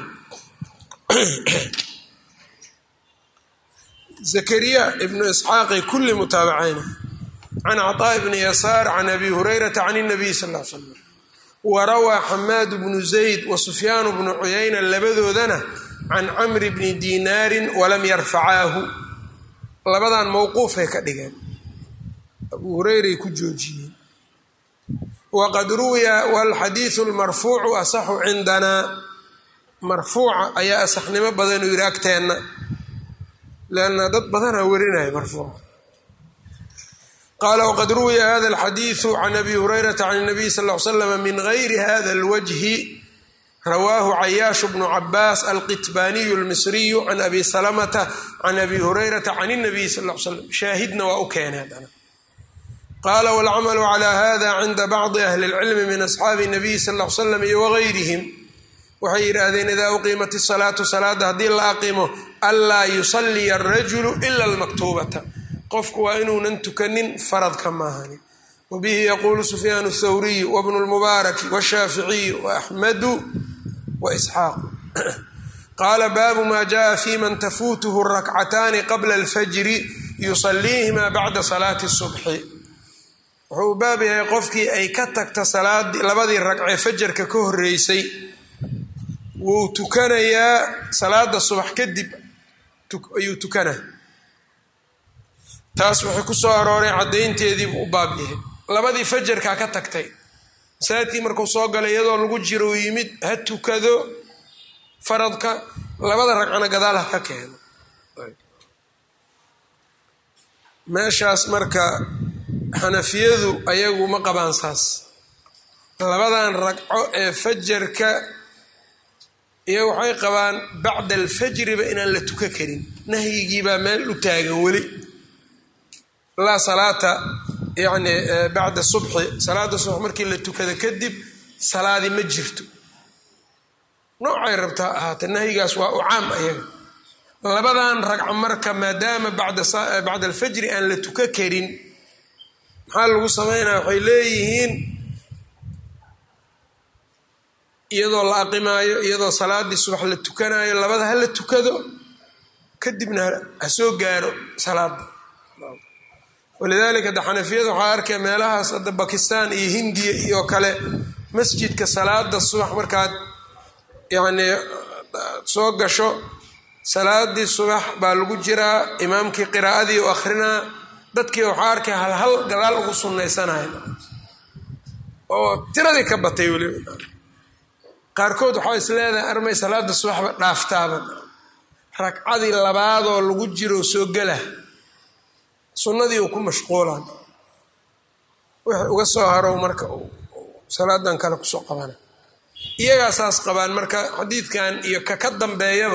Speaker 1: zakariya ibnu isxaaqay kulli mutaabacaynayen can caطaaء bni yasaar can abi hurayrata can الnabiy sal l slam warawaa xamaad bnu zayd wasufyaan bnu cuyayna labadoodana can camri bni dinaarin walam yarfacaahu labadan mowquufay ka dhigeen abuu hureyray ku joojiyeen waqad ruwiya walxadiidu lmarfuucu asaxu cindanaa marfuuca ayaa asaxnimo badan u yidhi agteenna leanna dad badanaa warinaya marfuuca qaala waqad ruwiya hada alxadiidu can abi hurayrata can nabiy sal l slama min gayri hada alwajhi rawaahu cayaash bnu cabaas alqitbaaniyu almisriyu can abi salamata can abi hurayrata can اnabiy sal l slam shaahidna waa u keenay haddana qaala walcamalu cala hada cinda bacdi ahli اlcilmi min asxaabi nabiy sal l slam iyo wagayrihim waxay yidhaahdeen idaa uqiimat isalaatu salaada haddii la aqimo anlaa yusaliya arajulu ila almaktuubata qofku waa inuunan tukanin faradka maahani wbihi yaquulu sufyaan الthawriyu wbnu اlmubaaraki wالshaaficiyu waaxmadu waisxaaqu qaala baabu ma jaءa fi man tafuutuhu rakcataani qabla اlfajri yusaliihima bacda salaati الsubxi wuxuu u baab yahay qofkii ay ka tagta salaadii labadii ragcee fajarka ka horreysay wuu tukanayaa salaada subax kadib ayuu tukanaa taas waxay ku soo arooray caddaynteediibu u baab yahay labadii fajarkaa ka tagtay masaajidkii markuu soo galay iyadoo lagu jiro uu yimid ha tukado faradka labada ragcana gadaal ha ka keeno meeshaas marka xanafiyadu ayagu ma qabaan saas labadan ragco ee fajarka iyo waxay qabaan bacda alfajriba inaan la tuka karin nahyigiibaa meel u taagan weli laa salaata yani bacda subxi salaada subax markii la tukada kadib salaadi ma jirto noocay rabtaa ahaatee nahyigaas waa u caam ayaga labadan ragco marka maadaama bacda alfajri aan la tuka karin maxaa lagu sameynaya waxay leeyihiin iyadoo la aqimaayo iyadoo salaadii subax la tukanayo labada ha la tukado kadibna ha soo gaaro salaada walidaalika hadda xanafiyada waxaa arkaya meelahaas hadda bakistan iyo hindiya iyo kale masjidka salaada subax markaad yacni soo gasho salaadii subax baa lagu jiraa imaamkii qiraa'adii u akhrinaa dadkii waxaa arkaya halhal gadaal ugu sunnaysanaya oo tiradii ka batay weliba qaarkood waxaa is leedahay armay salaada subaxba dhaaftaaba ragcadii labaadoo lagu jiro soo gela sunnadii uu ku mashquulaan wixii uga soo harow marka salaadan kale kusoo qabana iyagaa saas qabaan marka xadiidkan iyo ka ka dambeeyaba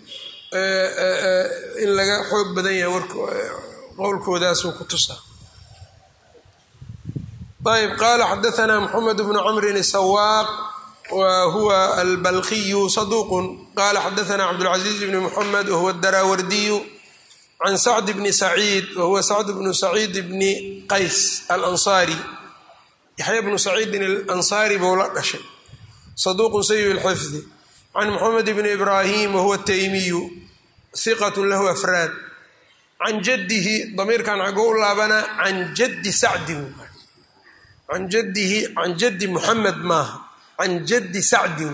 Speaker 1: in laga xoog badan yahay wark qowlkoodaasuu ku tusaa ayb qaala xadaanaa moxamed bnu camrin sawaaq wa huwa albalqiyu saduuqun qala xadaanaa cabdulcaziiz bni moxamed wahuwa daraawardiyu can sacd bni saciid wahuwa sacd bnu saciid bni qays alansaari yaxya bnu saciidin alansaari buu la dhashay saduuqun sayi lxifdi can moxamed bni ibraahim wahuwa taymiyu hiqat lahu afraad can jadihi damiirkan xagoo u laabanaa can jaddi sacdin can jadihi can jaddi muxamed maaha can jaddi sacdin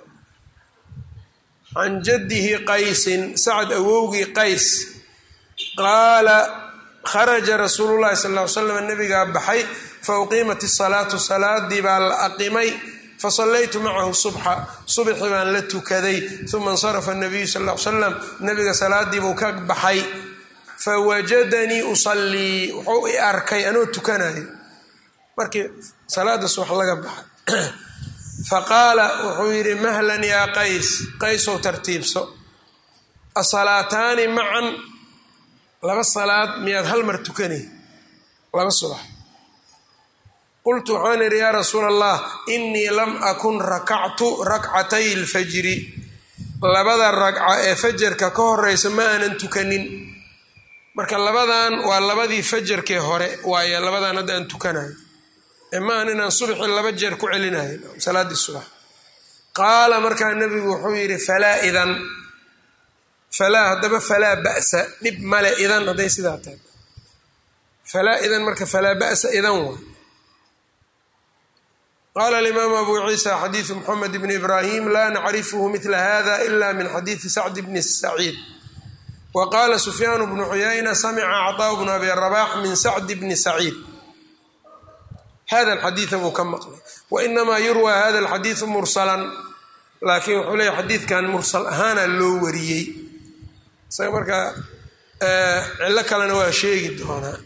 Speaker 1: can jaddihi qaysin sacd awowgii qays qaala kharaja rasuulu llahi sal ly slam nabigaa baxay fa uqiimat isalaatu salaadii baa la aqimay fasallaytu macahu subxa subxi baan la tukaday uma insarafa nabiyu sal l salam nabiga salaadiibuu ka baxay fawajadanii usallii wuxuu i arkay anoo tukanayo markii salaada subax laga baxay faqaala wuxuu yidhi mahlan yaa qays qaysow tartiibso asalaataani macan laba salaad miyaad hal mar tukanay laba subax qultu waxaan idhi yaa rasuula allah inii lam akun rakactu rakcatay lfajri labada ragca ee fajarka ka horeysa ma aanan tukanin marka labadan waa labadii fajarkee hore waaye labadan hadda aan tukanayo ee ma aan inaan subaxii laba jeer ku celinayo salaadii subax qaala markaa nebigu wuxuu yidhi falaa idan falaa haddaba falaa ba'sa dhib male idan hadday sidaa tahay falaa idan marka falaa ba'sa idan waa qala alimaamu abu ciisa xadiidu moxamed bni ibraahim laa nacrifuhu midla hada ila min xadiidi sacd bni saciid wa qaala sufyaanu bnu cuyayna samica caطaaءu bnu abi rabax min sacd bni saciid hada alxadiida buu ka maqlay wainamaa yurwa hada alxadiidu mursalan laakiin wuxuu leeya xadiidkan mursal ahaana loo wariyey isaga markaa cillo kalena waa sheegi doonaa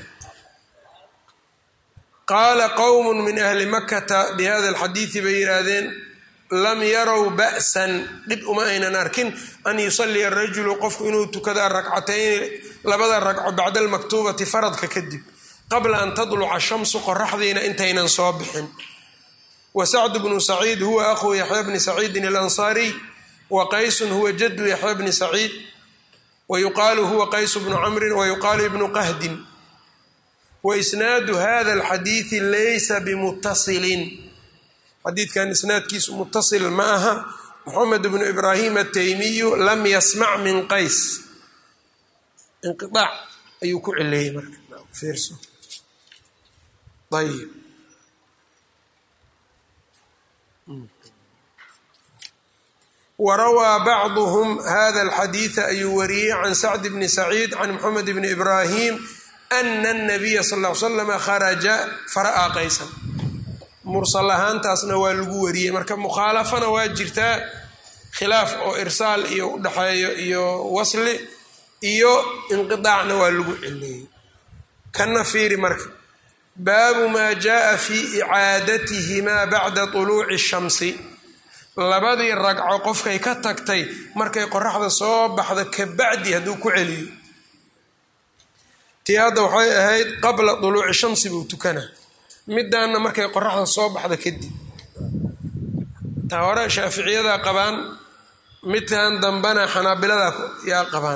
Speaker 1: qaala qowm min ahli makata bihada alxadiidi bay yidhaahdeen lam yarow ba'san dhib uma aynan arkin an yusalliya arajulu qofku inuu tukada rakcatayn labada ragco bacda almaktuubati faradka kadib qabla an tadluca shamsu qoraxdiina intaynan soo bixin wa sacdu bnu saciid huwa akhuu yaxya bni saciidin alansaariy wa qaysun huwa jadu yaxya bni saciid wa yuqaalu huwa qaysu bnu camrin wa yuqaalu ibnu qahdin waisnaadu hada alxadiidi laysa bimutasilin xadiidkan isnaadkiisu mutasil ma aha moxamed bnu ibraahim ataymiyu lam yasmac min qays inqiaac ayuu ku cileeyey marka fiirso ayb warawaa bacduhum hada alxadiida ayuu wariyey can sacd bni saciid can moxamed bni ibraahim ana anabiya sal l slama kharaja fara-aa qaysan mursal ahaantaasna waa lagu wariyey marka mukhaalafana waa jirtaa khilaaf oo irsaal iyo udhaxeeyo iyo wasli iyo inqidaacna waa lagu cileeyey kana fiiri marka baabu maa jaaa fi icaadatihimaa bacda tuluuci shamsi labadii ragco qofkay ka tagtay markay qoraxda soo baxda kabacdi hadduu ku celiyo tii hadda waxay ahayd qabla tuluuci shamsi buu tukanaa midaanna markay qoraxda soo baxda kadib taa hore shaaficiyada qabaan midkan dambena xanaabilada yaa qabaan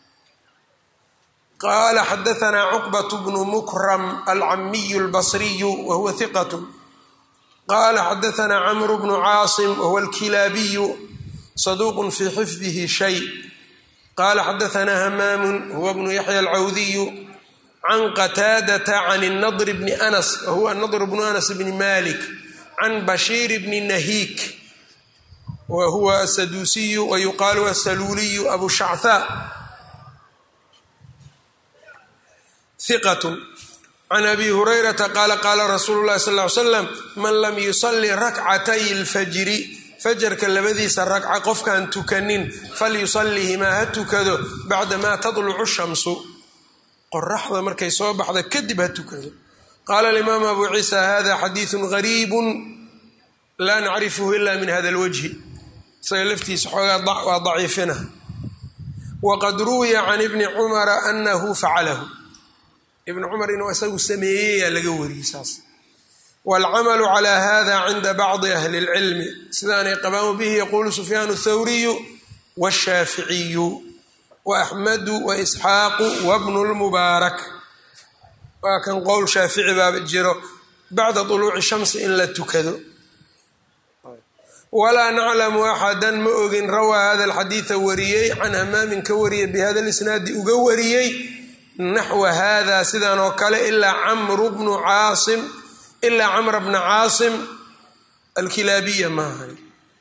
Speaker 1: qaala xadaanaa cuqbat bnu mukram alcamiyu albasriyu wa huwa hiqat qaala xadaanaa camru bnu caasim wahuwa alkilaabiyu saduuqun fii xifdihi shay qaala xadaanaa hamaamun huwa bnu yaxya alcawdiyu can qataadata can nadr bni anas wahuwa nadr bnu anas bni malik can bashiir bni nahiik wa huwa asaduusiyu wa yuqaalu asaluuliyu abu shachaa hiqatun can abi hurayrata qaala qaala rasuulu llahi sal ly slam man lam yusali rakcatay lfajri fajarka labadiisa ragca qofkaan tukanin falyusalihimaa ha tukado bacdamaa tadlucu shamsu qoraxda markay soo baxda kadib ha tukado qaala alimaamu abu ciisa hada xadiidu gariibu laa nacrifuhu ila min hada lwajhi isaga laftiisa xoogaa waa daciifina waqad ruwiya can ibni cumara anahu facalahu ibn cumar inuu isagu sameeyeyaa laga wariyey saas waalcamalu calaa hada cinda bacdi ahli اlcilmi sidaanay qabaan bihi yaquulu sufyaan اthawriyu wاshaaficiyu waaxmadu waisxaaqu wabnu lmubaarak waa kan qowl shaafici baaba jiro bacda طuluuci shamsi in la tukado walaa naclamu axadan ma ogin rawaa hada alxadiida wariyey can hamaamin ka wariyey bihada lisnaadi uga wariyey naxwa hada sidan oo kale ilaa camru bnu caasim ilaa camra bna caasim alkilaabiya maahan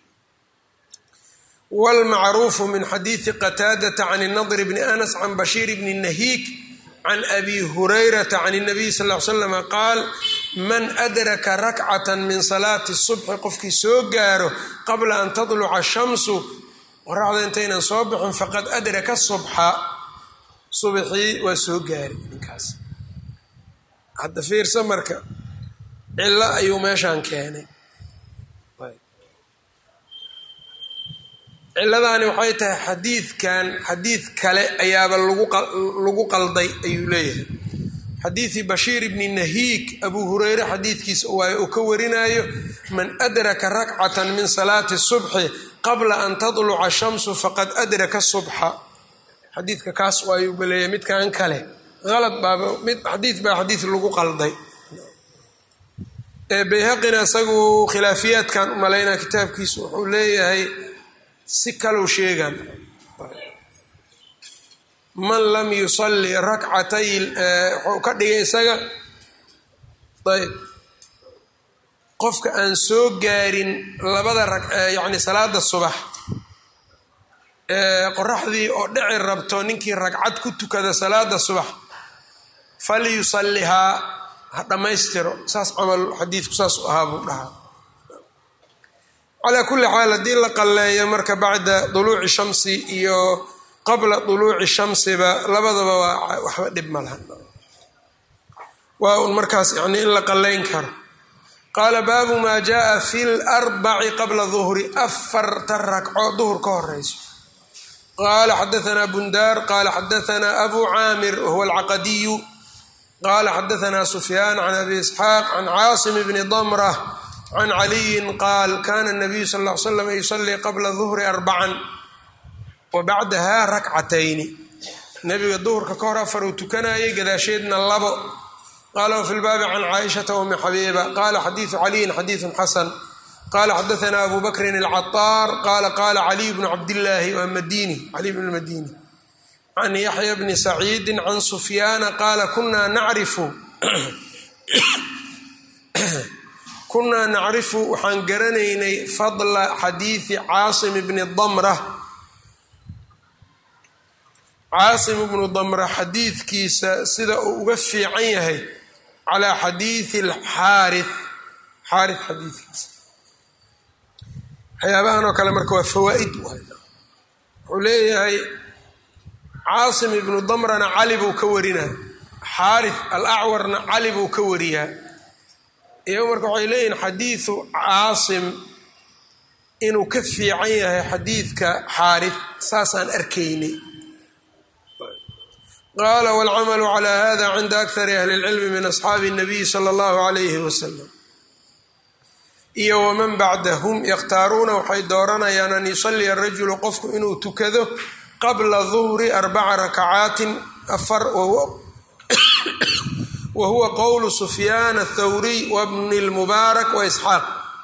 Speaker 1: wاlmacruufu min xadiidi qataadata can nadr bni anas can bashiir bni nahiik can abi hurayrata can الnabiy sal ly slam qaal man adraka rakcata min salaati الصubxi qofkii soo gaaro qabla an tadluca shamsu qoraxda intaynan soo bixin faqad adraka subxa subxii waa soo gaari ninkaas hadda fiirsa marka cilo ayuu meeshaan keenay ciladaani waxay tahay xadiidkan xadiid kale ayaaba lagu qalday ayuu leeyahay xadiidii bashiir bni nahiik abuu hureyre xadiidkiisa waaye uu ka warinayo man adraka rakcatan min salaati subxi qabla an tadluca shamsu faqad adraka subxa xadiidka kaas waayuuba leeyahay midkan kale alad baaba mid xadiid baa xadiid lagu qalday bayhaqina isagu khilaafiyaadkan umalaynaa kitaabkiisu wuxuu leeyahay si kalau sheegaan man lam yusalli rakcatay wuxuu ka dhigay isaga ayb qofka aan soo gaarin labada ra yacni salaada subax qoraxdii oo dhici rabto ninkii ragcad ku tukada salaada subax falyusallihaa ha dhammaystiro saas camal xadiidku saas u ahaa buu dhahaa calaa kulli xaal haddii la qalleeyo marka bacda duluuci shamsi iyo qabla duluuci shamsiba labadaba waa waxba dhib ma laha waa un markaas yani in la qalleyn karo qaala baabu maa jaaa fi larbaci qabla duhri afarta ragco duhur ka horeyso qaala xadaanaa bundaar qaala xadaanaa abu caamir wahuwa alcaqadiyu qaala xadaanaa sufyaan can abi isxaaq can caasim bni damrah can caliyin qaal kana nabiyu sal l slam yusalii qabla duhri arbacan wa bacdaha rakcatayni nabiga duhurka ka hor afar uu tukanayay gadaasheedna labo qaala wafi lbaabi can caaishata umi xabiiba qaala xadiidu caliyin xadiidun xasan qaala xadaanaa abu bakrin alcataar qaala qaala caliy bnu cabdillaahi waa madini caliy bn madini can yaxya bni saciidi can sufyaana qaala kunaa nacrifu kunaa nacrifu waxaan garanaynay fadla xadiidi caasim bni damra caasim ibnu damra xadiidkiisa sida uu uga fiican yahay calaa xadiidi alxaari xaari xadiidkiisa waxyaabahan oo kale marka waa fawaa-id wuxuu leeyahay caasim ibnu damrana cali buu ka warinaa xaari alacwarna cali buu ka wariyaa iyago marka waxay leeyihin xadiidu caasim inuu ka fiican yahay xadiidka xaari saasaan arkaynay qaala wاlcamalu calى hada cinda akari ahli اlcilmi min asxaabi الnabiyi salى اllahu عalayhi wasalam iyo waman bacdahum yakhtaaruuna waxay dooranayaan an yusaliya rajulu qofku inuu tukado qabla duhri arbaca rakacaatin afar wa huwa qowlu sufyaan athawriy wabni اlmubaarak waisxaaq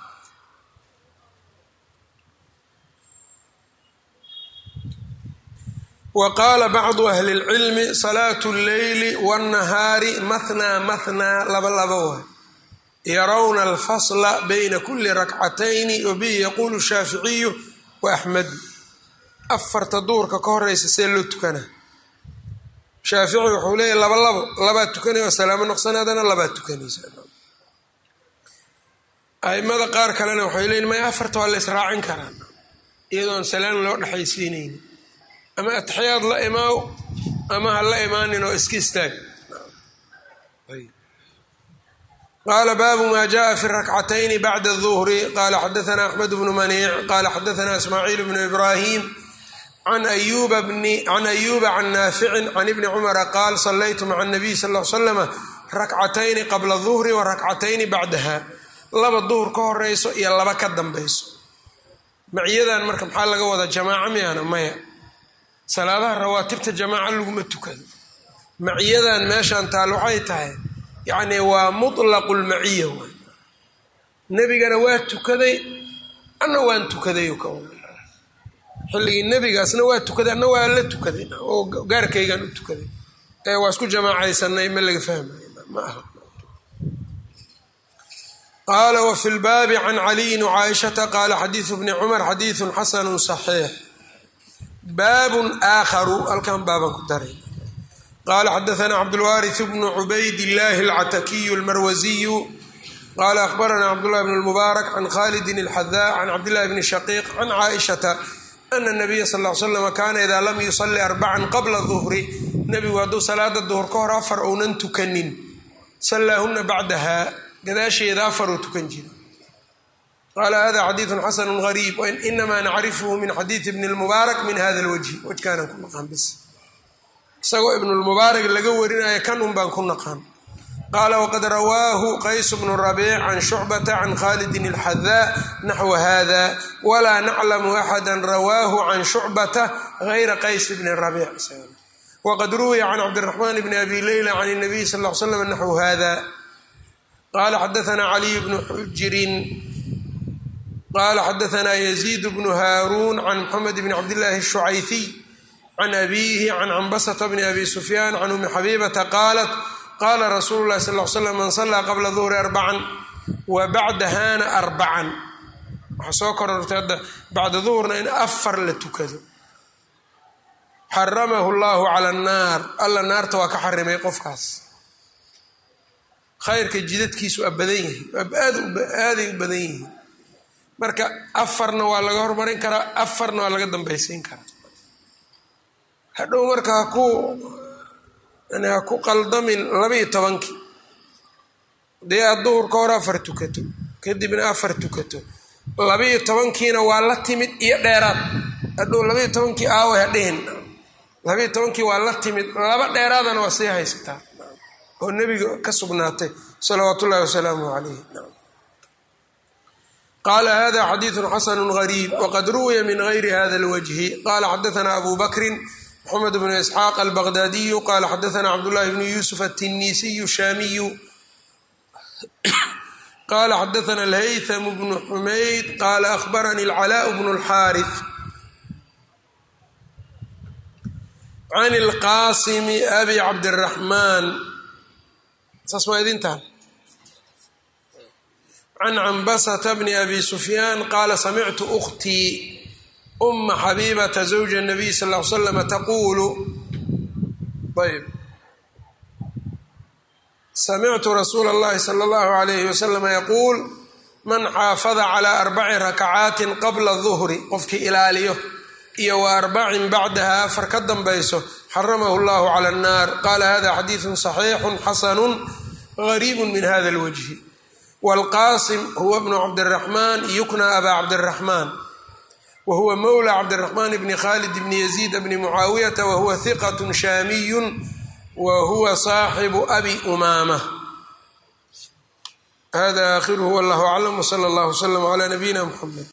Speaker 1: wa qaala bacdu ahli اlcilmi salaatu اlleyli wاnnahaari mahnaa mahnaa laba laba waay yarawna alfasla bayna kuli rakcatayni wabihi yaquulu shaaficiyu wa axmedu afarta duurka ka horeysa see loo tukanaa shaafici wuxuu leeyahy laba labo labaad tukanaya oo salaamo noqsanaadana labaad tukanaysa aimada qaar kalena waxay leeyiin maya afarta waa la israacin karaa iyadoon salaam loo dhexaysiinayni ama atixyaad la imaaw ama ha la imaanin oo iska istaag qaala baabu ma jaءa fi rakcatayni bacda الظuhri qala xadaثna axmed bnu maniic qala xadaثna ismaaciil bnu ibrahim can ayuba can naaficin can ibni cumara qaal salaytu maca الnabiy sal ll slama rakcatayni qabla الظuhri wa rakcatayni bacdaha laba duhur ka horeyso iyo laba ka dambayso macyadan marka maxaa laga wadaa jamaaco miyana maya salaadaha rawaatibta jamaaca laguma tukado macyadan meeshan taal waxay tahay yacni waa mutlaqu lmaciya waay nebigana waa tukaday anna waan tukaday ka xilligii nebigaasna waa tukaday anna waa la tukaday oo gaarkaygaan u tukaday ee waa isku jamaacaysanay ma laga fahmay ma aha qaala wfi lbaabi can caliyin wcaaishata qaala xadiidu bni cumar xadiidu xasanu صaxiix baabun aakharu halkan baaban ku daray qala xadaثna cabdاlwariث bnu cubayd اllahi اlcatakiyu اlmarwasiyu qala akhbarana cabdالlahi bn اlmubaarak can khalidin اlxadaa can cabdillahi bni shaqiiq can caaishata ana الnabiya sal ly slam kana ida lam yusali arbacan qabla duhri nebigu hadduu salaada duhur ka hor afar ounan tukanin sallaahuna bacdaha gadaasheeda afaruu tukan jira qaala hada xadiidu xasanu gariib inamaa nacrifhu min xadiidi bni اlmubaarak min hada اlwajhi wajkaanan ku naqaan bis isagoo ibnulmubaarak laga warinaya kan un baan ku naqaan qaala waqad rawaahu qaysu bnu rabiic can shucbata can khalidin اlxadaa naxwa hada walaa naclamu axada rawaahu can shucbata gayra qays bni rabiic waqad ruwiya can cabdiraxmaan bni abi leyla can الnabiy sal l slam naxwu hada qala xadaثna caliy bnu xujirin qala xadaثna yaziid bnu haaruun can mxamed bni cabdillahi الshucayfiy can abiihi can cambasata bni abi sufyaan can umi xabiibata qaalat qaala rasuulu lahi sal l slam man salaa qabla duhri arbacan wa bacdahana arbacan waxaa soo korortay hadda bacda duhurna in afar la tukado xaramahu llahu cala annaar alla naarta waa ka xarimay qofkaas khayrka jidadkiisu waa badan yahay aaday u badan yihiin marka afarna waa laga hormarin karaa afarna waa laga dambaysiin karaa hadhow marka haku yani ha ku qaldamin labaiyo tobankii dee aad duhur ka hor afar tukato kadibna afar tukato labaiyo tobankiina waa la timid iyo dheeraad hadhow labaiyo tobankii aaway hadhihin labaiyo tobankii waa la timid laba dheeraadana waa sii haysataa oo nebiga ka sugnaatay salawaat ullahi wasalaamu calayh qaala hada xadiidu xasanu gariib waqad ruwiya min gayri hada lwajhi qala xadaثna abu bakrin mxamed bnu isxaaq albaqdaadiyu qala xadaثna cabdullahi bnu yuusuf aلtinisiyu shaamiyu qala xadaثna alhaytham bnu xumayd qala ahbarani اlcalaaء bnu اlxaariث can اlqasimi abi cabdالraxmaan saas maa idintaha can cambasata bni abi sufyaan qaala samictu ukhtii uma xabiibata zawja nabiy sal l slama taquulu ayb samictu rasuula اllahi salى اllahu alayhi waslama yaquul man xaafada calaa arbaci rakacaatin qabla duhri qofkii ilaaliyo iyo wa arbacin bacdaha afar ka dambayso xaramahu llahu cala annaar qaala hada xadiidu صaxiixu xasanu gariibu min hada اlwajhi wاlqaasim huwa bnu cabdiraxmaan yukna abaa cabdiraxmaan wa huwa mowla cabdiraxmaan bni khalid bni yaziid bni mucaawiyata wa huwa hiqat shaamiyu wa huwa saaxibu abi umaama hada aakhiruhu wallahu aclam wsala allah wslm cla nabiyina mxamed